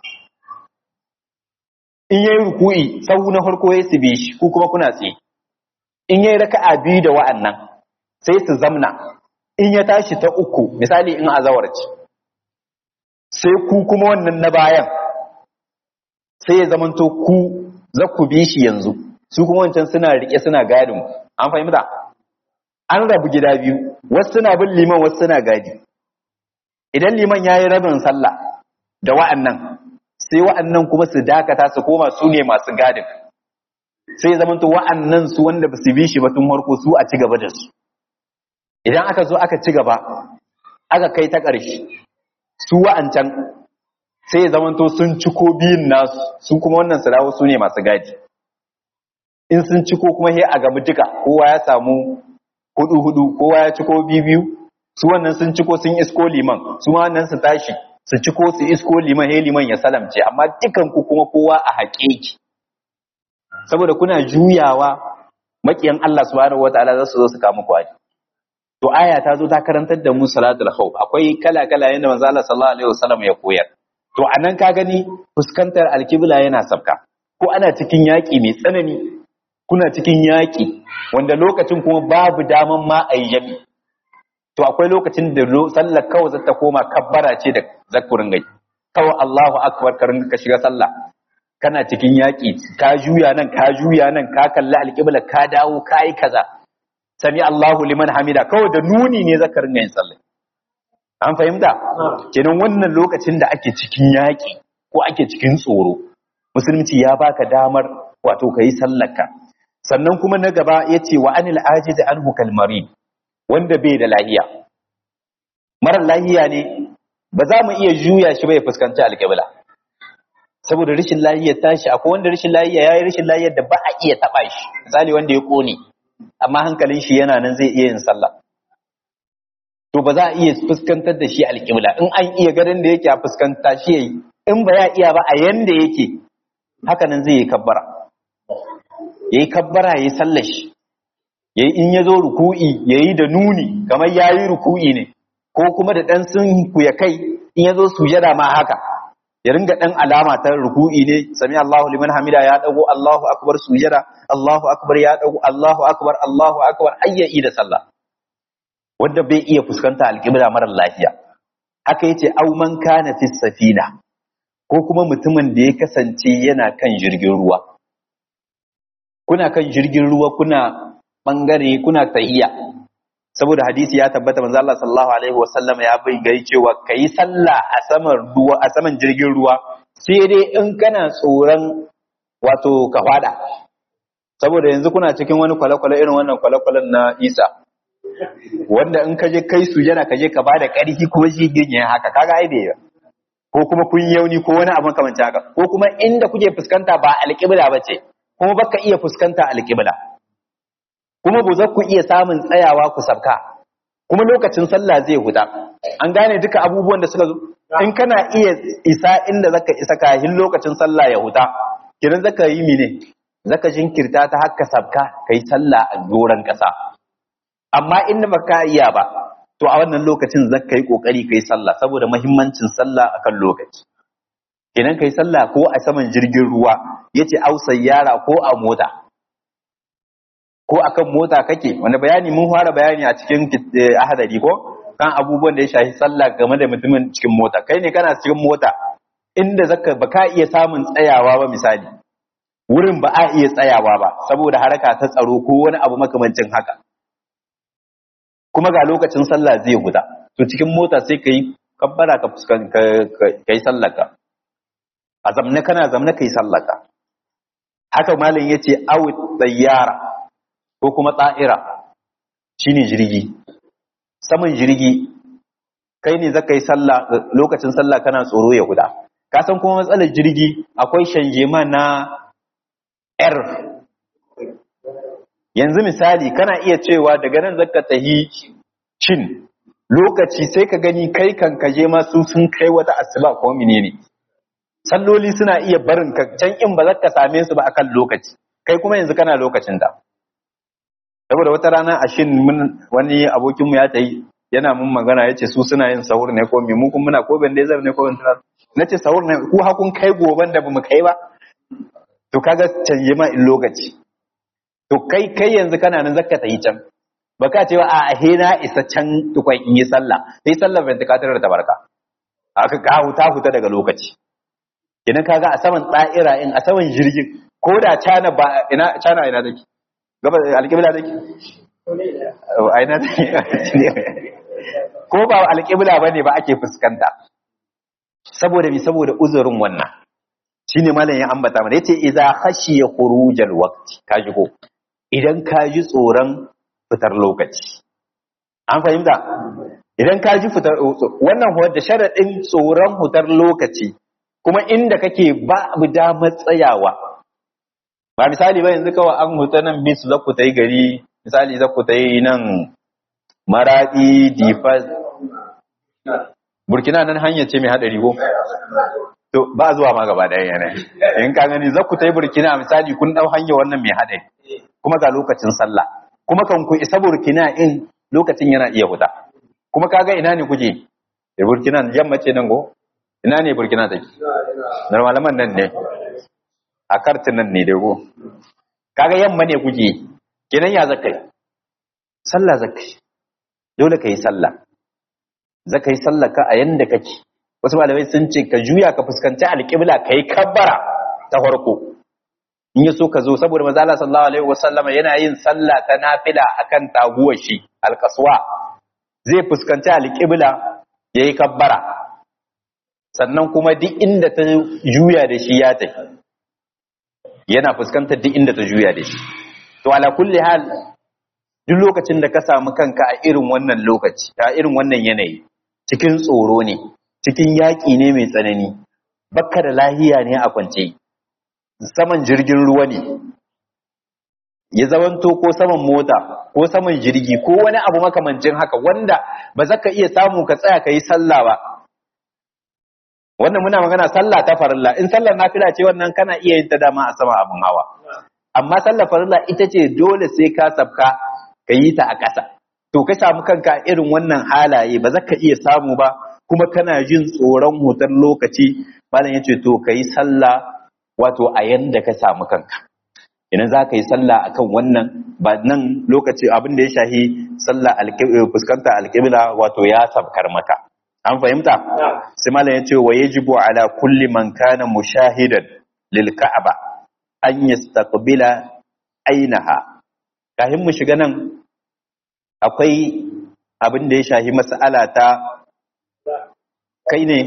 in yayi ruku'i sau na farko ya su shi ku kuma kuna tsaye in yayi raka'a biyu da wa'annan sai su zamna in ya tashi ta uku misali in azawar ce sai ku kuma wannan na bayan sai ya zamanto ku za ku bi shi yanzu su kuma wancan suna rike suna gadin an fahimta an rabu gida biyu wasu suna bin liman wasu suna gadi idan liman ya yi rabin sallah da wa'annan sai wa'annan kuma su dakata su koma su ne masu gadin sai zamanto wa'annan su wanda ba su bi shi ba tun harko su a ci gaba da su idan aka zo aka ci gaba aka kai ta ƙarshe su wa'ancan sai zamanto sun ciko biyun nasu su kuma wannan su dawo su ne masu gadi in sun ciko kuma he a gamu duka kowa ya samu hudu hudu kowa ya ciko biyu biyu su wannan sun ciko sun isko liman su ma wannan su tashi su ciko su isko liman he liman ya salamce amma dukan ku kuma kowa a haƙeƙi saboda kuna juyawa makiyan Allah subhanahu wataala za su zo su kama kwari to aya ta zo ta karantar da mu salatul khawf akwai kala kala yanda manzo Allah sallallahu alaihi wasallam ya koyar to anan ka gani fuskantar alkibla yana sabka ko ana cikin yaƙi mai tsanani kuna cikin yaƙi wanda lokacin kuma babu daman ma a yi jami to akwai lokacin da sallar kawai zata koma kabbara ce da zakurin gai kawai Allahu akbar karin ka shiga sallah kana cikin yaƙi ka juya nan ka juya nan ka kalli alƙibla ka dawo ka yi kaza sami Allahu liman hamida kawai da nuni ne zakarin yin sallah an fahimta kenan wannan lokacin da ake cikin yaƙi ko ake cikin tsoro musulunci ya baka damar wato ka yi sallarka sannan kuma na gaba yace wa anil ajiz anhu kalmari wanda bai da lahiya marar lahiya ne ba za mu iya juya shi ba ya fuskanci alƙibla saboda rashin lahiyar tashi akwai wanda rashin lahiya yayi rashin lahiyar da ba a iya taba shi misali wanda ya kone amma hankalin shi yana nan zai iya yin sallah to ba za a iya fuskantar da shi alƙibla in an iya garin da yake a fuskanta shi yayi in ba ya iya ba a yanda yake haka nan zai yi kabbara yayi kabbara yayi sallar shi yayi in ya zo ruku'i yayi da nuni kamar yayi ruku'i ne ko kuma da dan sun kuya kai in ya zo sujada ma haka ya ringa dan alama ta ruku'i ne sami Allahu liman hamida ya dago Allahu akbar sujada Allahu akbar ya dago Allahu akbar Allahu akbar ayya'i da sallah wanda bai iya fuskanta alƙibla marar lafiya haka yace au man kana fi safina ko kuma mutumin da ya kasance yana kan jirgin ruwa kuna kan jirgin ruwa kuna bangare kuna tahiya saboda hadisi ya tabbata manzo Allah sallallahu alaihi wasallam ya bai gai cewa kai sallah a saman ruwa a saman jirgin ruwa sai dai in kana tsoron wato ka fada saboda yanzu kuna cikin wani kwale-kwale irin wannan kwale-kwalen na Isa wanda in ka je kai su yana ka je ka bada ƙarfi kuma shi girgin haka kaga ai bai ko kuma kun yauni ko wani abin kamar haka ko kuma inda kuke fuskanta ba alƙibla ba ce kuma baka iya fuskanta alƙibla kuma ba za ku iya samun tsayawa ku sabka kuma lokacin sallah zai huta an gane duka abubuwan da suka zo in kana iya isa inda zaka isa kahin lokacin sallah ya huta kiran zaka yi mine zaka jinkirta ta haka sabka kai sallah a doran kasa amma inda baka iya ba to a wannan lokacin zaka yi kokari kai sallah saboda muhimmancin sallah akan lokaci kenan kai sallah ko a saman jirgin ruwa yace au sayyara ko a mota ko akan mota kake wani bayani mun fara bayani a cikin ahadari ko kan abubuwan da ya shafi sallah game da mutumin cikin mota kai ne kana cikin mota inda zaka baka iya samun tsayawa ba misali wurin ba a iya tsayawa ba saboda haraka ta tsaro ko wani abu makamancin haka kuma ga lokacin sallah zai guda to cikin mota sai kai kabbara ka fuskan kai sallaka a zamne kana zamne kai sallaka haka malam yace awu tsayyara ko kuma tsa'ira shine jirgi saman jirgi kai ne zaka yi sallah lokacin sallah kana tsoro ya guda ka san kuma matsalar jirgi akwai shanjema na r yanzu misali kana iya cewa daga nan zaka tahi cin lokaci sai ka gani kai kan kaje ma su sun kai wata asuba ko menene salloli suna iya barin ka can in ba zaka same su ba akan lokaci kai kuma yanzu kana lokacin da saboda wata rana a shin mun wani abokinmu ya tayi yana mun magana ya ce su suna yin sahur ne ko mu kuma muna ko bandezar ne ko bantar na ce sahur ne ku hakun kai goban da bamu kai ba to kaga canje ma in lokaci to kai kai yanzu kana nan zakka ta yi can baka cewa a he na isa can tukwan in yi sallah sai sallar ventilator da tabarka aka ka huta huta daga lokaci idan kaga a saman tsa'ira in a saman jirgin ko da cana ba ina cana ina take gaba alƙibla take a ina take ko ba alƙibla bane ba ake fuskanta saboda mi saboda uzurin wannan shine malam ya ambata mana yace idza khashiya khurujal waqti kaji ko idan ka ji tsoron fitar lokaci an fahimta idan ka ji fitar wannan huwa da sharadin tsoron fitar lokaci kuma inda kake ba abu damar tsayawa ba misali ba yanzu kawai an huta nan bisu za ku ta yi gari misali za ku ta yi nan maraɗi difas burkina nan hanya ce mai haɗari ko to ba zuwa ma gaba ɗaya yanayi in ka gani za ku ta yi burkina misali kun ɗau hanya wannan mai haɗari kuma ga lokacin sallah kuma kan ku isa burkina in lokacin yana iya huta kuma kaga ina ne kuke da burkina yamma ce nan go ina ne burkina take na malaman nan ne a kartin nan ne dai go kaga yamma ne kuke kenan ya zakai sallah zakai dole ka yi sallah zaka yi sallah ka a yanda kake wasu malamai sun ce ka juya ka fuskanci alƙibla ka yi kabbara ta farko in ya so ka zo saboda maza Allah sallallahu alaihi wasallama yana yin sallah ta nafila akan taguwar shi alƙaswa zai fuskanci alƙibla yayi kabbara sannan kuma duk inda ta juya da shi ya tafi yana fuskantar duk inda ta juya da shi to ala kulli hal duk lokacin da ka samu kanka a irin wannan lokaci a irin wannan yanayi cikin tsoro ne cikin yaƙi ne mai tsanani bakka da lahiya ne a kwance saman jirgin ruwa ne ya zamanto ko saman mota ko saman jirgi ko wani abu makamancin haka wanda ba za ka iya samu ka tsaya ka yi sallah ba wannan muna magana sallah ta farilla in sallar nafila ce wannan kana iya yin ta dama a sama abin hawa amma sallar farilla ita ce dole sai ka sabka ka yi ta a ƙasa to ka samu kanka irin wannan halaye ba za ka iya samu ba kuma kana jin tsoron hutar lokaci malam ya ce to ka yi sallah wato a yanda ka samu kanka idan za ka yi sallah akan wannan ba nan lokaci abin da ya shahi sallah fuskanta alƙibla wato ya sabkar maka an fahimta sai malam ya ce wa yajibu ala kulli man kana mushahidan lil ka'aba an yastaqbila ainaha kafin mu shiga nan akwai abin da ya shahi mas'ala ta kai ne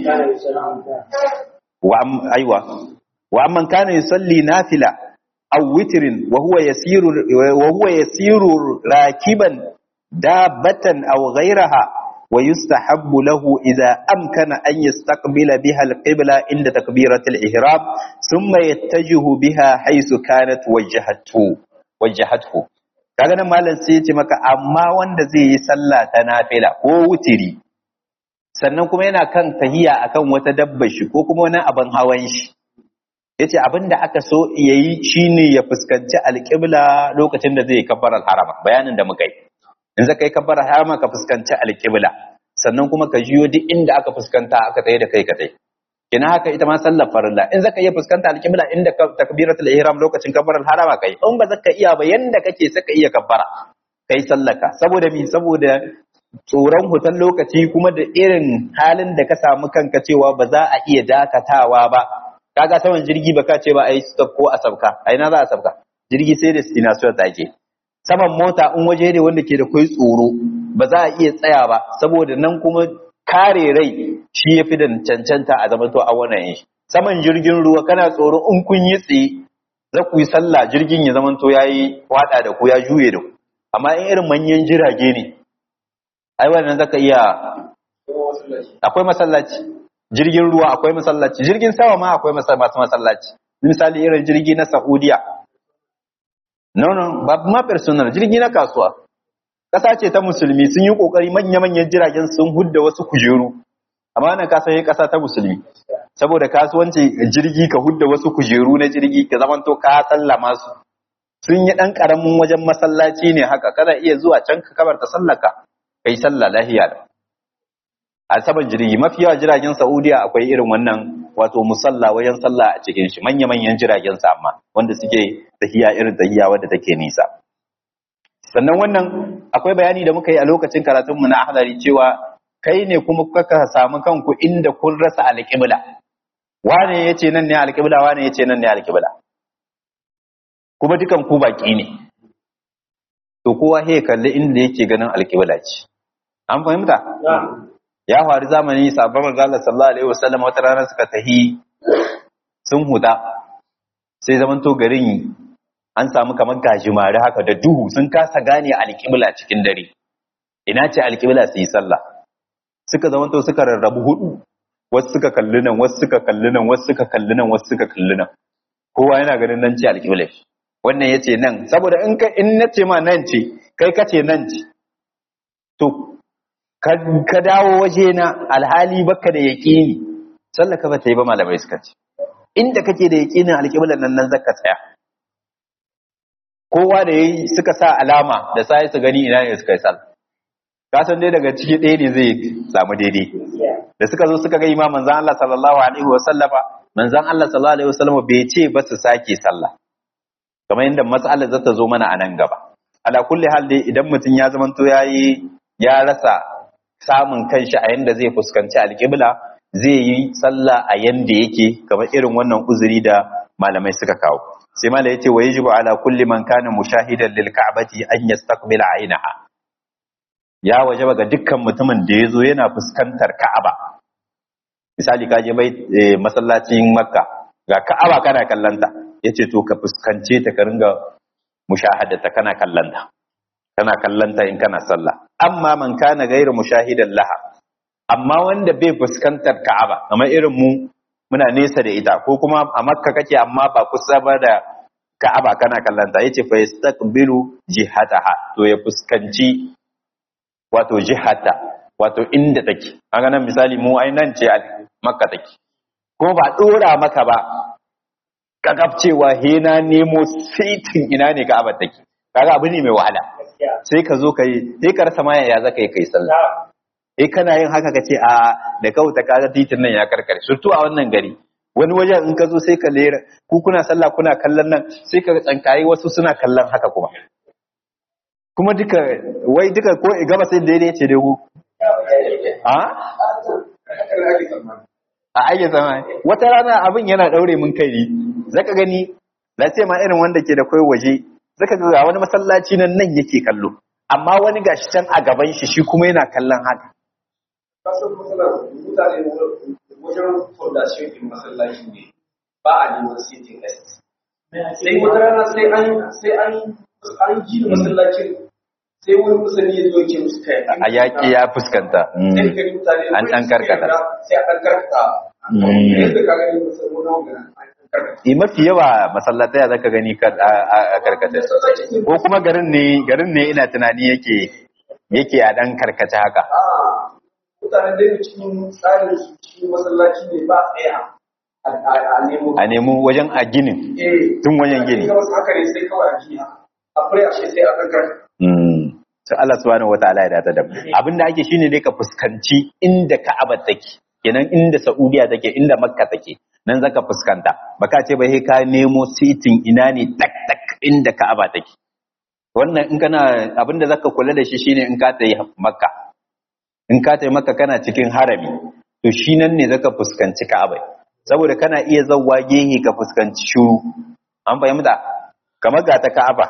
wa aiwa wa amman kana yusalli nafila aw witrin wa huwa yasiru wa huwa yasiru rakiban dabatan aw ghayraha wa yustahabbu lahu idha amkana an yastaqbila biha al-qibla inda takbiratil ihram thumma yattajihu biha haythu kanat wajhatu wajhatu kaga nan malam sai ya ce maka amma wanda zai yi sallah ta nafila ko wutiri sannan kuma yana kan tahiya akan wata dabbar shi ko kuma wani abin hawan shi yace abin da aka so yayi shine ya fuskanci alƙibla lokacin da zai kabbar harama bayanin da muka yi in zaka yi kabbar harama ka fuskanci alƙibla sannan kuma ka jiyo duk inda aka fuskanta aka tsaye da kai ka tsaye kina haka ita ma sallar farilla in zaka iya fuskanta alƙibla inda takbiratul ihram lokacin kabbar harama kai in ba zaka iya ba yanda kake saka iya kabbara kai sallaka saboda mi saboda tsoron hutan lokaci kuma da irin halin da ka samu kanka cewa ba za a iya dakatawa ba kaga saman jirgi ba ka ce ba a yi stop ko a sabka a ina za a sabka jirgi sai destination ta ke saman mota in waje ne wanda ke da kai tsoro ba za a iya tsaya ba saboda nan kuma kare rai shi ya fi da cancanta a zama to a wannan yin saman jirgin ruwa kana tsoro in kun yi tsaye za ku yi sallah jirgin ya zama to ya yi wada da ku ya juye da ku amma in irin manyan jirage ne ai wannan zaka iya akwai masallaci jirgin ruwa akwai masallaci jirgin sama ma akwai masu masallaci misali irin jirgi na Saudiya no no ba ma personal jirgi na kasuwa kasa ce ta musulmi sun yi kokari manya-manyan jiragen sun hudda wasu kujeru amma nan kasa yi kasa ta musulmi saboda kasuwanci jirgi ka hudda wasu kujeru na jirgi ka zamanto ka sallama su sun yi dan karamin wajen masallaci ne haka kana iya zuwa can ka kabarta sallaka kai sallah lahiya da a saman jirgi mafi yawa jiragen Saudiya akwai irin wannan wato musalla wajen sallah a cikin shi manya-manyan jiragen sa amma wanda suke tahiya irin tahiya wadda take nisa sannan wannan akwai bayani da muka yi a lokacin karatun mu na ahlari cewa kai ne kuma kuka samu kanku inda kun rasa alƙibla wane yace nan ne alƙibla wane yace nan ne alƙibla kuma dukan ku baki ne to kowa he kalli inda yake ganin alƙibla ce an fahimta ya faru zamani sabon manzo Allah sallallahu alaihi wasallam wata rana suka tahi sun huda sai zamanto garin an samu kamar gajimare haka da duhu sun kasa gane alƙibla cikin dare ina ce alƙibla su yi sallah suka zamanto suka rarrabu hudu wasu suka kalli nan wasu suka kalli nan wasu suka kalli nan wasu suka kalli nan kowa yana ganin nan ce alƙibla wannan yace nan saboda in ka in nace ma nan ce kai kace nan ce to ka dawo waje na alhali baka da yaƙini sallaka ba ta yi ba malamai suka ce inda kake da yaƙinin alƙiblar nan nan zaka tsaya kowa da yayi suka sa alama da sai su gani ina ne suka yi sallah ka san dai daga ciki ɗaya ne zai samu daidai da suka zo suka ga imam manzon Allah sallallahu alaihi wasallama manzon Allah sallallahu alaihi wasallama bai ce ba su sake sallah kamar yadda mas'alar za ta zo mana a nan gaba ala kulli hal dai idan mutum ya zamanto yayi ya rasa samun kanshi a yanda zai fuskanci alƙibla zai yi sallah a yanda yake kamar irin wannan uzuri da malamai suka kawo sai malai yace wa yajibu ala kulli man kana mushahidan lil ka'bati an yastaqbila ainaha ya wajaba ga dukkan mutumin da yazo yana fuskantar ka'aba misali ka je bai masallacin makka ga ka'aba kana kallanta yace to ka fuskance ta ka ringa mushahadata kana kallanta kana kallanta in kana sallah amma man kana gairu mushahidan laha amma wanda bai fuskantar Ka'aba kamar irin mu muna nesa da ita ko kuma a Makka kake amma ba kusa ba da Ka'aba kana kallanta yace fa yastaqbilu jihataha to ya fuskanci wato jihata wato inda take kaga nan misali mu ai nan ce Makka take kuma ba dora maka ba kakaf cewa he na nemo sitin ina ne Ka'aba take kaga abu ne mai wahala sai ka zo kai sai ka rasa maya ya zaka yi kai sallah eh kana yin haka kace a da kauta kaga titin nan ya karkare surtu a wannan gari wani wajen in ka zo sai ka lera ku kuna sallah kuna kallon nan sai ka tsankayi wasu suna kallon haka kuma kuma duka wai duka ko gaba sai daidai ce dai ku a a ayya zama wata rana abin yana daure mun kai ne zaka gani na ce ma irin wanda ke da kai waje zaka ga wani masallaci nan nan yake kallo amma wani gashi can a gaban shi shi kuma yana kallon haka kasan matsalar mutane wajen fondation din masallaci ne ba a neman sitting rest sai wata rana sai an sai an an ji masallacin sai wani musulmi ya zo ke musu kai a yaƙi ya fuskanta sai ka gani mutane An ɗan karkata. sai a ɗan karkata Mm. yadda ka gani musulmi na wani an ɗan karkata Eh, mafi yawa masallatai zaka gani kar- a a- a karkata ko kuma garin ne garin ne ina tunani yake yake a dan karkace haka a mutanen da cikin tsarin su cikin masallaci ne ba tsaya a a nemo a nemo wajen a ginin eh tun wajen gini Ga wasu haka ne sai kawai a jiya a fure a shi sai a ɗan karkata Mm. sai Allah subhanahu wataala ya data da mu abinda ake shine dai ka fuskanci inda Ka'aba take kenan inda Saudiya take inda Makka take nan zaka fuskanta baka ce ba sai ka nemo sitin ina ne tak tak inda Ka'aba take wannan in kana abinda zaka kula da shi shine in ka tayi Makka in ka tayi Makka kana cikin harami to shi nan ne zaka fuskanci Ka'aba saboda kana iya zawwa gehe ka fuskanci shuru an fahimta kamar ga ta Ka'aba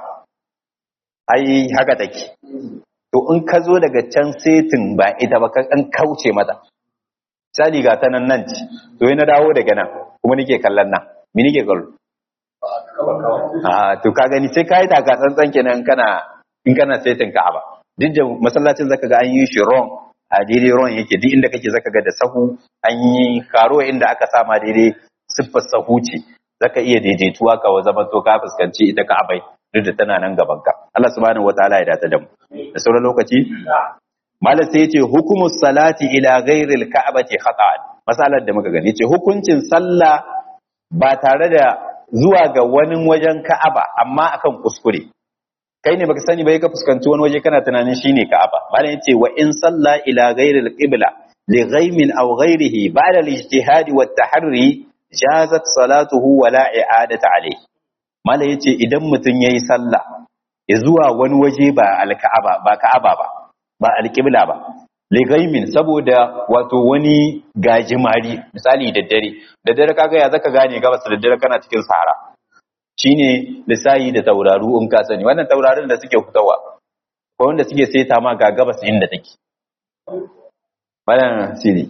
ai haka take to in ka zo daga can setin ba ita ba ka an kauce mata misali ga ta nan nan ce to na dawo daga nan kuma nake kallon nan me nake kallo kawai kawai a to ka gani sai kai taka tsantsan kenan in kana in kana setin Ka'aba duk da masallacin zaka ga an yi shi wrong a daidai wrong yake duk inda kake zaka ga da sahu an yi karo inda aka sama daidai siffar sahu ce zaka iya daidaituwa ka zama to ka fuskanci ita Ka'abai duk da tana nan gaban ka Allah subhanahu wataala ya dace da mu da sauran lokaci malam sai yace hukumus salati ila ghairil ka'bati khata'an masalar da muka gani yace hukuncin sallah ba tare da zuwa ga wani wajen Ka'aba amma akan kuskure kai ne baka sani ba ka fuskanci wani waje kana tunanin shine Ka'aba malam yace wa in salla ila ghairil qibla li ghaimin aw ghairihi ba'da al-ijtihad wa at-tahri jazat salatuhu wa la i'adata alayhi malam yace idan mutun yayi sallah ya zuwa wani waje ba al-Ka'aba ba Ka'aba ba ba al-qibla ba li ghaimin saboda wato wani gajimari misali da dare da dare kaga ya zaka gane gabas da dare kana cikin sahara shine lissayi da tauraru in ka sani wannan taurarin da suke fitowa ko wanda suke seta ma ga gabas inda take wannan siri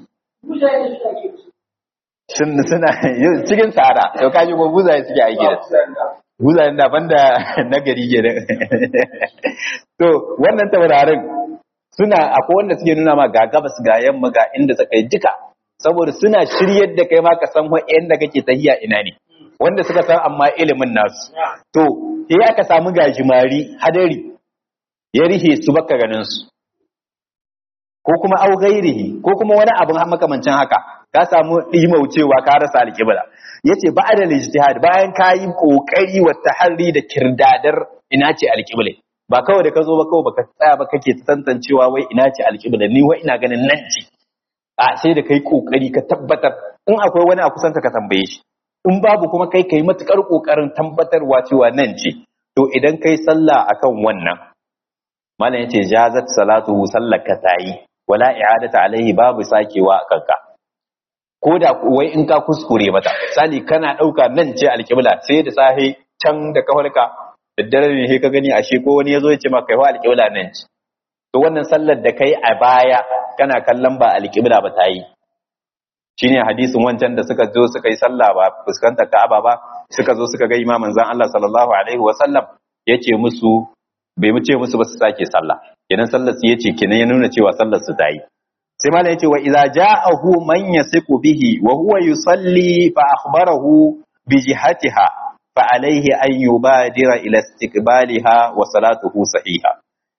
sun suna cikin sahara to kaji ko buzaye suke aiki da su buzayen da banda na gari ke to wannan taurarin suna akwai wanda suke nuna ma ga gabas ga yamma ga inda suka yi duka saboda suna shiryar da kai ma ka san inda kake tahiya ina ne wanda suka san amma ilimin nasu to sai aka samu gajimari hadari ya rihe su baka ganin su ko kuma au gairihi ko kuma wani abin makamancin haka ka samu dimaucewa ka rasa alƙibla yace ba'da ijtihad bayan ka yi kokari wa taharri da kirdadar ina ce alƙibla ba kawai da ka zo ba kawai baka tsaya ba kake tantancewa wai ina ce alƙibla ni wai ina ganin nan ce a sai da kai kokari ka tabbatar in akwai wani a kusan ka tambaye shi in babu kuma kai kai matukar kokarin tabbatarwa cewa nan ce to idan kai sallah akan wannan malam yace jazat salatuhu sallaka tayi wala i'adata alaihi babu sakewa a kanka ko da wai in ka kuskure mata sali kana dauka nan ce alqibla sai da sahi can da kafarka da dare ne sai ka gani ashe ko wani yazo ya ce maka kai alqibla nan ce to wannan sallar da kai a baya kana kallon ba alqibla ba tayi shine hadisin wancan da suka zo suka yi sallah ba fuskantar Ka'aba ba suka zo suka ga imamin zan Allah sallallahu alaihi wa sallam yace musu bai mu ce musu ba su sake sallah kenan sallar su yace kenan ya nuna cewa sallar su tayi sai malam yace wa idza ja'ahu man yasiqu bihi wa huwa yusalli fa akhbarahu bi jihatiha fa alayhi an yubadira ila istiqbaliha wa salatuhu sahiha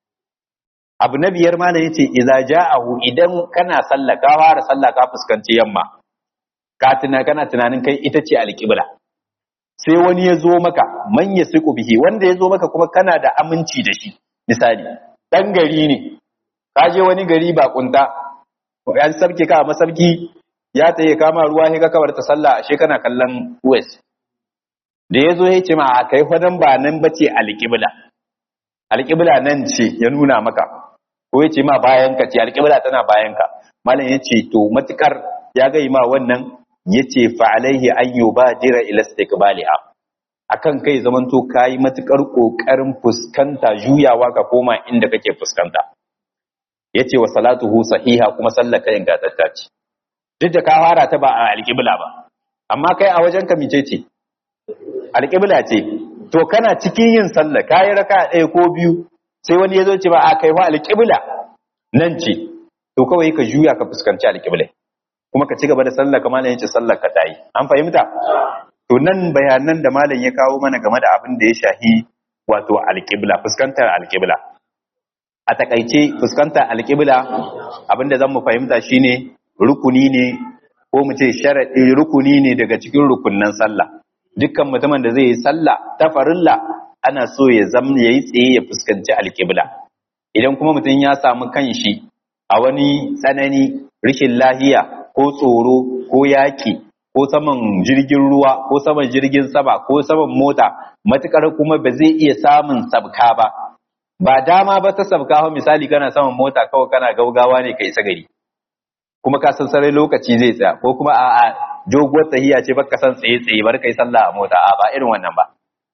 abu na biyar malam yace idza ja'ahu idan kana sallah ka fara sallah ka fuskanci yamma ka tuna kana tunanin kai ita ce alqibla sai wani ya zo maka man yasiqu bihi wanda ya zo maka kuma kana da aminci da shi misali dan gari ne ka je wani gari ba kunta an sabke ka a masabki ya ta yi kama ruwa sai ka kawar ta sallah ashe kana kallon west da ya zo ya ce ma a kai fadan ba nan bace alƙibla alƙibla nan ce ya nuna maka ko ya ce ma bayan ka ce alƙibla tana bayan ka malam ya ce to matukar ya gai ma wannan ya ce fa alaihi an yubadira ila istiqbaliha akan kai zamanto kayi matukar kokarin fuskanta juyawa ka koma inda kake fuskanta yace wa salatuhu sahiha kuma sallaka ingantatta ce duk da ka fara ta ba a alƙibla ba amma kai a wajen ka mice ce alƙibla ce to kana cikin yin sallah kayi raka ɗaya ko biyu sai wani ya zo ce ba a kai wa alƙibla nan ce to kawai ka juya ka fuskanci alƙibla kuma ka ci gaba da sallah kamar yace sallar ka tayi an fahimta to nan bayanan da malam ya kawo mana game da abin da ya shahi wato alƙibla fuskantar alƙibla a takaice fuskantar alƙibla abinda zan mu fahimta shine rukuni ne ko mu ce sharadi rukuni ne daga cikin rukunnan sallah dukkan mutumin da zai yi sallah ta farilla ana so ya zama yayi tsaye ya fuskanci alƙibla idan kuma mutum ya samu kanshi a wani tsanani rishin lahiya ko tsoro ko yaki ko saman jirgin ruwa ko saman jirgin sama ko saman mota matukar kuma ba zai iya samun sabka ba ba dama ba ta sabka misali kana saman mota kawai kana gaugawa ne ka isa gari kuma ka san sarai lokaci zai tsaya ko kuma a a doguwar tahiya ce baka san tsaye tsaye bar kai sallah a mota a ba irin wannan ba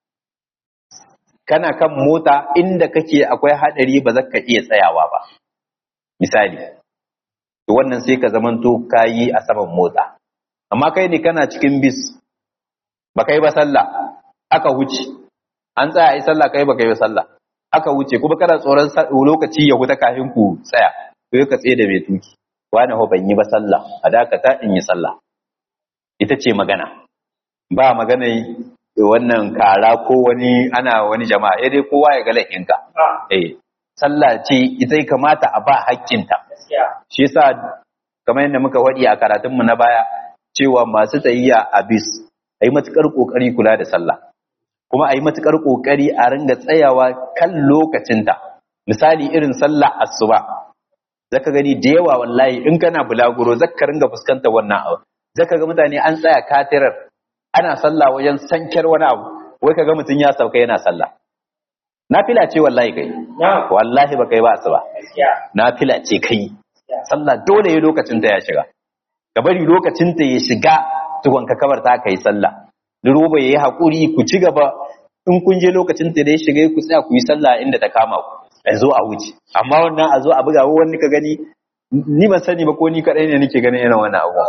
kana kan mota inda kake akwai hadari ba za ka iya tsayawa ba misali to wannan sai ka zamanto kayi a saman mota amma kai ne kana cikin bis ba kai ba sallah aka wuce an tsaya yi sallah kai ba kai ba sallah aka wuce kuma kana tsoron lokaci ya huta kafin ku tsaya to ka tsaye da mai tuki wani ho ban yi ba sallah a dakata in yi sallah ita ce magana ba magana wannan kara ko wani ana wani jama'a eh dai kowa ya ga laifinka eh sallah ce ita kamata a ba hakkinta shi yasa kamar yadda muka wadi a karatunmu na baya cewa masu tsayayya a bis ayi matukar kokari kula da sallah kuma ayi matukar kokari a ringa tsayawa kan lokacinta misali irin sallah asuba zaka gani da yawa wallahi in kana bulaguro zaka ringa fuskantar wannan abu zaka ga mutane an tsaya katirar ana sallah wajen sankar wani abu wai kaga mutum ya sauka yana sallah nafila ce wallahi kai wallahi ba kai ba asuba nafila ce kai sallah dole ya lokacin ta ya shiga ka bari lokacin ta ya shiga tukun ka kabar ta kai sallah duroba yayi hakuri ku ci gaba in kun je lokacin ta da ya shiga ku tsaya ku yi sallah inda ta kama ku a zo a wuce amma wannan a zo a buga wani ka gani ni ban sani ba ko ni kadai ne nake ganin irin wannan abu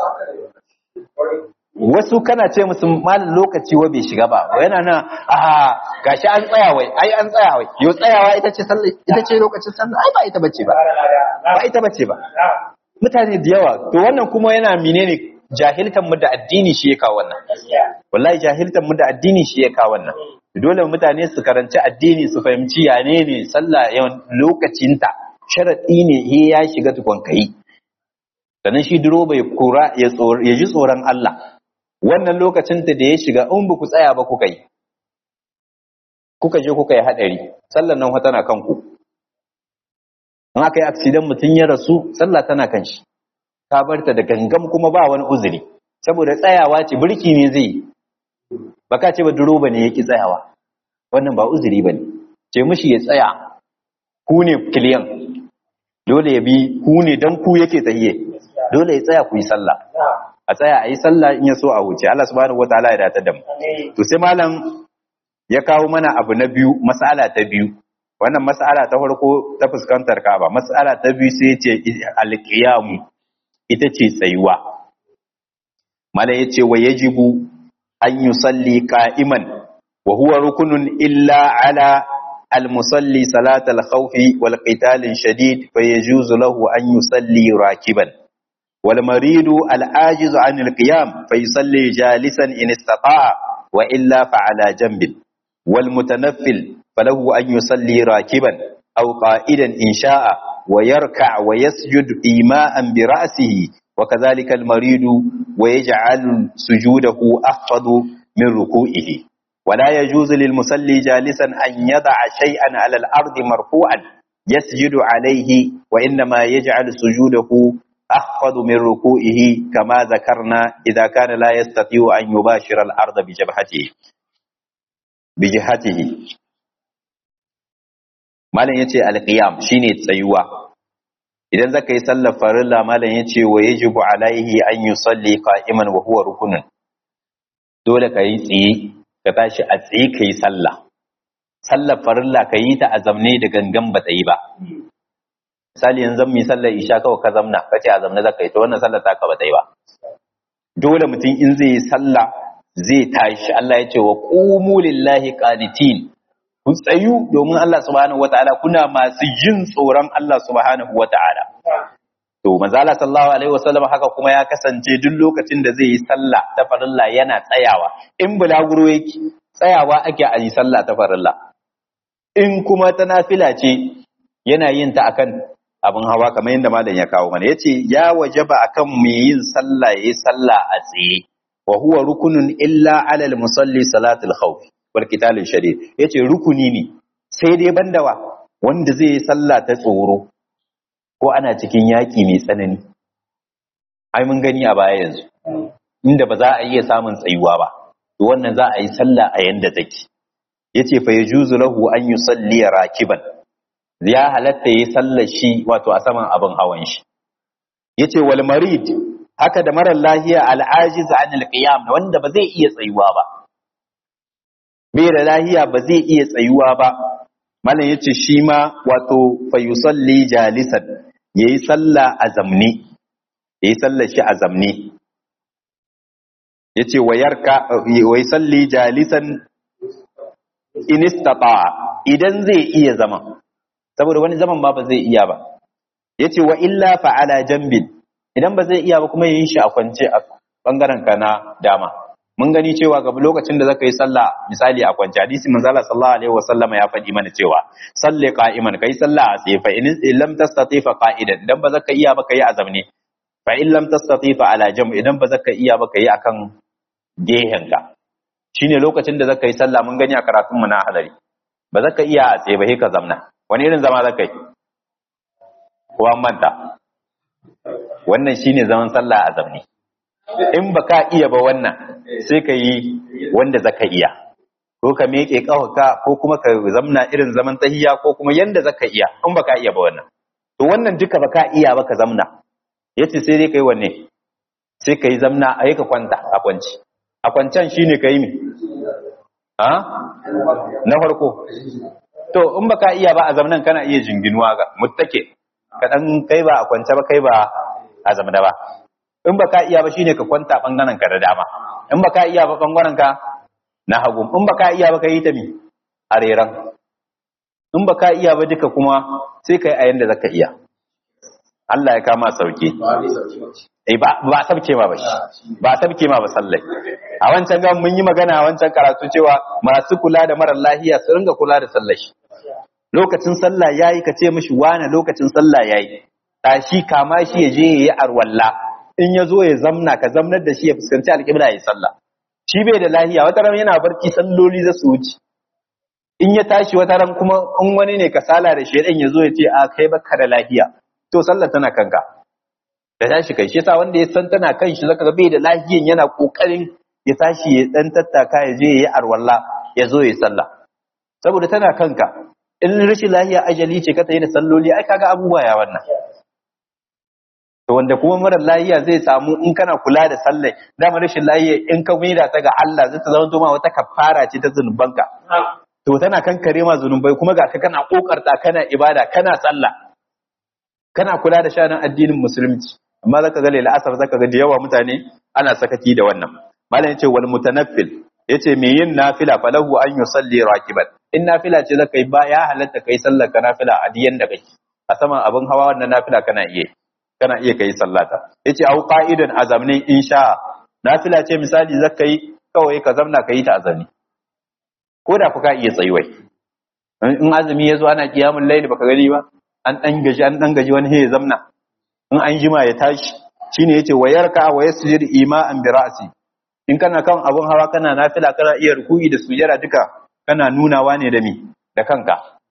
wasu kana ce musu malin lokaci wa bai shiga ba yana nan a gashi an tsaya wai ai an tsaya wai yo tsayawa ita ce sallah ita ce lokacin sallah ai ba ita bace ba ba ita bace ba mutane da yawa to wannan kuma yana menene jahiltan mu da addini shi ya kawo wannan wallahi jahiltan mu da addini shi ya kawo wannan dole mutane su karanci addini su fahimci ya ne ne sallah yawan lokacinta sharadi ne he ya shiga tukun kai sannan shi duro bai kura ya ji tsoron Allah wannan lokacin da ya shiga in ba ku tsaya ba kuka yi kuka je kuka yi hadari sallan nan tana kanku in aka yi accident mutum ya rasu sallah tana kan shi ka bar ta da gangam kuma ba wani uzuri saboda tsayawa ce birki ne zai baka ce ba duroba ne yaki tsayawa wannan ba uzuri bane ce mishi ya tsaya ku ne kiliyan dole ya bi ku ne dan ku yake tsaye dole ya tsaya ku yi sallah a tsaya a yi sallah in ya so a wuce Allah subhanahu wataala ya datar da mu to sai malam ya kawo mana abu na biyu mas'ala ta biyu wannan mas'ala ta farko ta fuskantar Ka'aba mas'ala ta biyu sai ce alqiyamu ita ce tsayuwa mala yace wa yajibu an yusalli qa'iman wa huwa rukunun illa ala المصلي صلاة الخوف والقتال الشديد فيجوز له أن يصلي راكبا والمريض العاجز عن القيام فيصلي جالسا إن استطاع وإلا فعلى جنب والمتنفل فله أن يصلي راكبا أو قائدا إن شاء ويركع ويسجد إيماء برأسه وكذلك المريض ويجعل سجوده أخفض من ركوعه ولا يجوز للمصلي جالسا أن يضع شيئا على الأرض مرفوعا يسجد عليه وإنما يجعل سجوده أخفض من ركوعه كما ذكرنا إذا كان لا يستطيع أن يباشر الأرض بجبهته بجهته malam yace alqiyam shine tsayuwa idan zaka yi sallar farilla malam yace wa yajibu alaihi an yusalli qa'iman wa huwa rukunun dole ka yi tsaye ka tashi a tsaye ka yi sallah sallar farilla ka yi ta a zamne da gangan ba ta yi ba misali yanzu mu yi sallar isha kawai ka zamna ka ce a zamne zaka yi to wannan sallar ta ka ba ta yi ba dole mutum in zai yi sallah zai tashi Allah ya ce wa qumu lillahi qanitin ku tsayu domin Allah subhanahu wataala kuna masu jin tsoron Allah subhanahu wataala to manzo Allah sallallahu alaihi wasallam haka kuma ya kasance duk lokacin da zai yi sallah ta farilla yana tsayawa in bulaguro yake tsayawa ake a yi sallah ta farilla in kuma ta nafila ce yana yin ta akan abin hawa kamar yadda malam ya kawo mana yace ya wajaba akan mai yin sallah yayi sallah a tsaye wa huwa rukunun illa alal musalli salatul khawf wal qital shadid yace rukuni ne sai dai bandawa wanda zai yi sallah ta tsoro ko ana cikin yaƙi mai tsanani ai mun gani a baya yanzu inda ba za a iya samun tsayuwa ba to wannan za a yi sallah a yanda take yace fa yajuzu lahu an yusalli rakiban ya halatta yi sallar shi wato a saman abin hawan shi yace wal marid haka da marar lahiya al ajiz an al qiyam wanda ba zai iya tsayuwa ba bai da lahiya ba zai iya tsayuwa ba malam yace shi ma wato fa yusalli jalisan yayi sallah a zamne yayi sallar shi a zamne yace wayarka wai salli jalisan in istata idan zai iya zaman saboda wani zaman ba ba zai iya ba yace wa illa fa ala jambin idan ba zai iya ba kuma yin shi a kwance a bangaren ka na dama mun gani cewa ga lokacin da zaka yi sallah misali a kwance hadisi manzo Allah sallallahu alaihi wasallama ya faɗi mana cewa salli qa'iman kai sallah a tsaye fa in lam tastati fa qa'idan idan ba zaka iya ba kai a zamne fa in lam tastati fa ala jam idan ba zaka iya ba kai akan gehen ka shine lokacin da zaka yi sallah mun gani a karatun mu na hadari ba zaka iya a tsaye ba sai ka zamna wani irin zama zaka yi ko an manta wannan shine zaman sallah a zamne in ba ka iya ba wannan sai ka yi wanda zaka iya ko ka miƙe ƙawaka ko kuma ka zamna irin zaman tahiya ko kuma yanda zaka iya in ba ka iya ba wannan to wannan duka ba ka iya ba ka zamna yace sai dai kai wanne sai ka yi zamna a ka kwanta a kwanci a kwancan shine ka yi mi ha na farko to in ba ka iya ba a zamnan kana iya jinginuwa ga muttake ka dan kai ba a kwance ba kai ba a zamna ba in ba ka iya ba shine ka kwanta bangaren ka da dama in ba ka iya ba bangaren ka na hagu in ba ka iya ba ka yi ta mi a reran in ba ka iya ba duka kuma sai ka yi a yanda zaka iya Allah ya kama sauki eh ba ba sabke ma ba shi ba sabke ma ba sallai a wancan ga mun yi magana a wancan karatu cewa masu kula da marar lahiya su ringa kula da sallar shi lokacin sallah yayi ka ce mishi wani lokacin sallah yayi tashi kama shi ya je yayi arwalla in ya zo ya zamna ka zamnar da shi ya fuskanci alƙibla ya sallah shi bai da lahiya wata ran yana barci salloli za su wuce in ya tashi wata ran kuma in wani ne kasala da shedan ya zo ya ce a kai baka da lahiya to sallar tana kanka da tashi kai shi yasa wanda ya san tana kan shi zaka ga bai da lahiyan yana kokarin ya tashi ya dan tattaka ya je ya yi arwalla ya zo ya sallah saboda tana kanka in rashin lahiya ajali ce ka tayi da salloli ai kaga abubuwa ya wannan to wanda kuma marar lahiya zai samu in kana kula da sallai dama rashin lahiya in ka maida ta ga Allah zai ta zama ma wata kafara ce ta zunubanka to tana kankare ma zunubai kuma ga ka kana kokarta kana ibada kana sallah kana kula da shanin addinin musulunci amma zaka ga laila asar zaka ga da yawa mutane ana sakaki da wannan malam yace wal mutanaffil yace me yin nafila falahu an yusalli rakiban in nafila ce zaka yi ba ya halatta kai sallar ka nafila a diyan da kake a saman abin hawa wannan nafila kana iya kana iya kai sallata yace au qa'idan azamni insha nafila ce misali zaka yi kawai ka zamna ka yi ta azami ko da ku ka iya tsayuwai in azumi yazo ana kiyamul layli baka gani ba an dan gaji an dan gaji wani ya zamna in an jima ya tashi shine yace wayarka wa yasjud ima'an bi ra'si in kana kan abun hawa kana nafila kana iya ruku'i da sujada duka kana nunawa ne da mi da kanka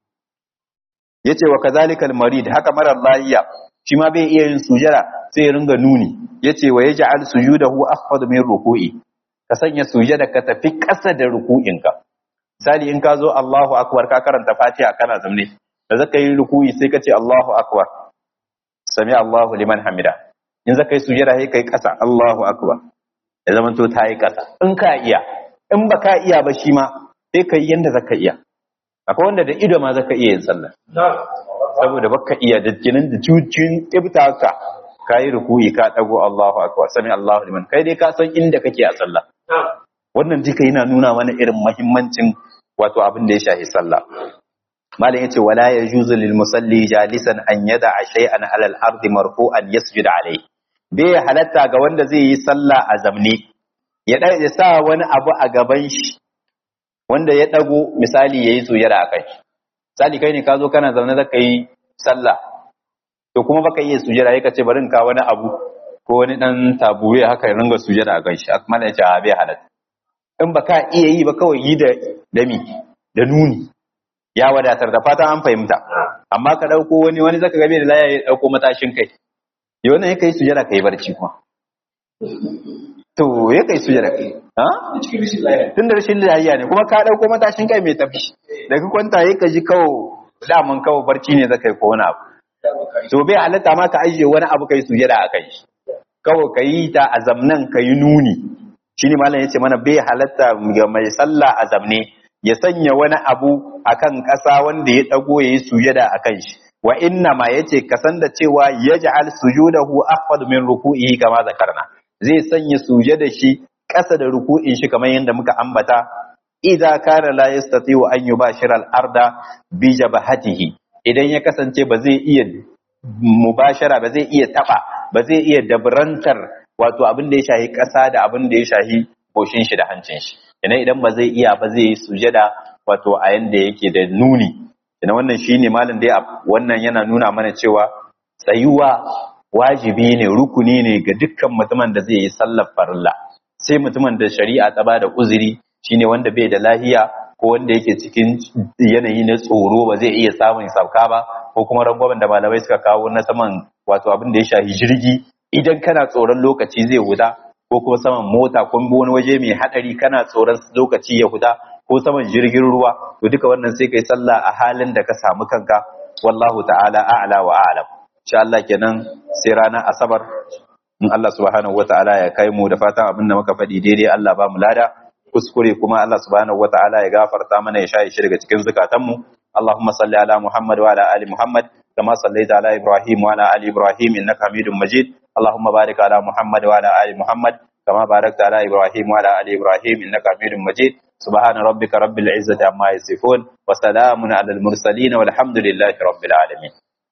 yace wa kazalikal marid haka marar lahiya shi ma bai iya yin sujada sai ya ringa nuni yace wa yaj'al sujudahu akhfad min ruku'i ka sanya sujada ka tafi ƙasa da ruku'inka misali in ka zo Allahu akbar ka karanta Fatiha kana zamne da zaka yi ruku'i sai ka ce Allahu akbar sami Allahu liman hamida in zaka yi sujada sai kai ƙasa Allahu akbar ya zama to ta yi ƙasa in ka iya in ba ka iya ba shi ma sai ka yi yanda zaka iya akwai wanda da ido ma zaka iya yin sallah saboda baka iya da jinin da cucin kibta ka kayi ruku'i ka dago Allahu akbar sami Allahu liman kai dai ka san inda kake a sallah wannan duka yana nuna mana irin muhimmancin wato abin da ya shafi sallah malam yace wala yajuzu lil musalli jalisan an yada shay'an ala al ardi marfu'an yasjud alayhi bai halatta ga wanda zai yi sallah a zamne ya ya sa wani abu a gaban shi wanda ya dago misali yayi sujada akai misali kai ne ka zo kana zaune zaka yi sallah to kuma baka iya sujada yake ce bari in ka wani abu ko wani dan tabuye haka ya ringa sujada a kan shi akmal ya ce a bai halatta in baka iya yi ba kawai yi da dami da nuni ya wadatar da fatan an fahimta amma ka dauko wani wani zaka gabe da laya ya dauko matashin kai ya wannan ya kai sujada kai barci kuma to ya kai sujada kai ha cikin rishin lafiya tun da rashin lafiya ne kuma ka dauko matashin kai mai tafi da ka kwanta ya ka ji kawo daman kawo barci ne zaka yi ko wani abu to bai halatta ma ka ajiye wani abu kai sujada a kai kawai ka yi ta a zamnan ka yi nuni shine malam yace mana bai halatta ga mai sallah a zamne ya sanya wani abu akan ƙasa wanda ya dago yayi sujada akan shi wa inna ma yace ka san da cewa yaj'al sujudahu akhfad min ruku'ihi kama zakarna zai sanya sujada shi ƙasa da ruku'in shi kamar yadda muka ambata idza kana la yastati'u an yubashira al-arda bi jabhatihi idan ya kasance ba zai iya mubashara ba zai iya taba ba zai iya dabrantar wato abin da ya shahi ƙasa da abin da ya shahi goshin shi da hancin shi ina idan ba zai iya ba zai yi sujada wato a yanda yake da nuni ina wannan shine malam dai wannan yana nuna mana cewa tsayuwa wajibi ne rukuni ne ga dukkan mutumin da zai yi sallar farilla sai mutumin da shari'a ta bada uzuri shine wanda bai da lahiya ko wanda yake cikin yanayi na tsoro ba zai iya samun sauka ba ko kuma rangwamen da malamai suka kawo na saman wato abin da ya shahi jirgi idan kana tsoron lokaci zai huda ko kuma saman mota ko wani waje mai hadari kana tsoron lokaci ya huda ko saman jirgin ruwa to duka wannan sai kai sallah a halin da ka samu kanka wallahu ta'ala a'la wa a'lam insha Allah kenan sai ranar asabar in Allah subhanahu wata'ala ya kai mu da fatan abin da muka faɗi daidai Allah ba mu lada kuskure kuma Allah subhanahu wata'ala ya gafarta mana ya shaye shi daga cikin zukatanmu Allahumma salli ala Muhammad wa ala ali Muhammad kama sallaita ala Ibrahim wa ala ali Ibrahim innaka Hamidum Majid Allahumma barik ala Muhammad wa ala ali Muhammad kama barakta ala Ibrahim wa ala ali Ibrahim innaka Hamidum Majid سبحان ربك رب العزة عما يصفون وسلام على المرسلين والحمد لله رب العالمين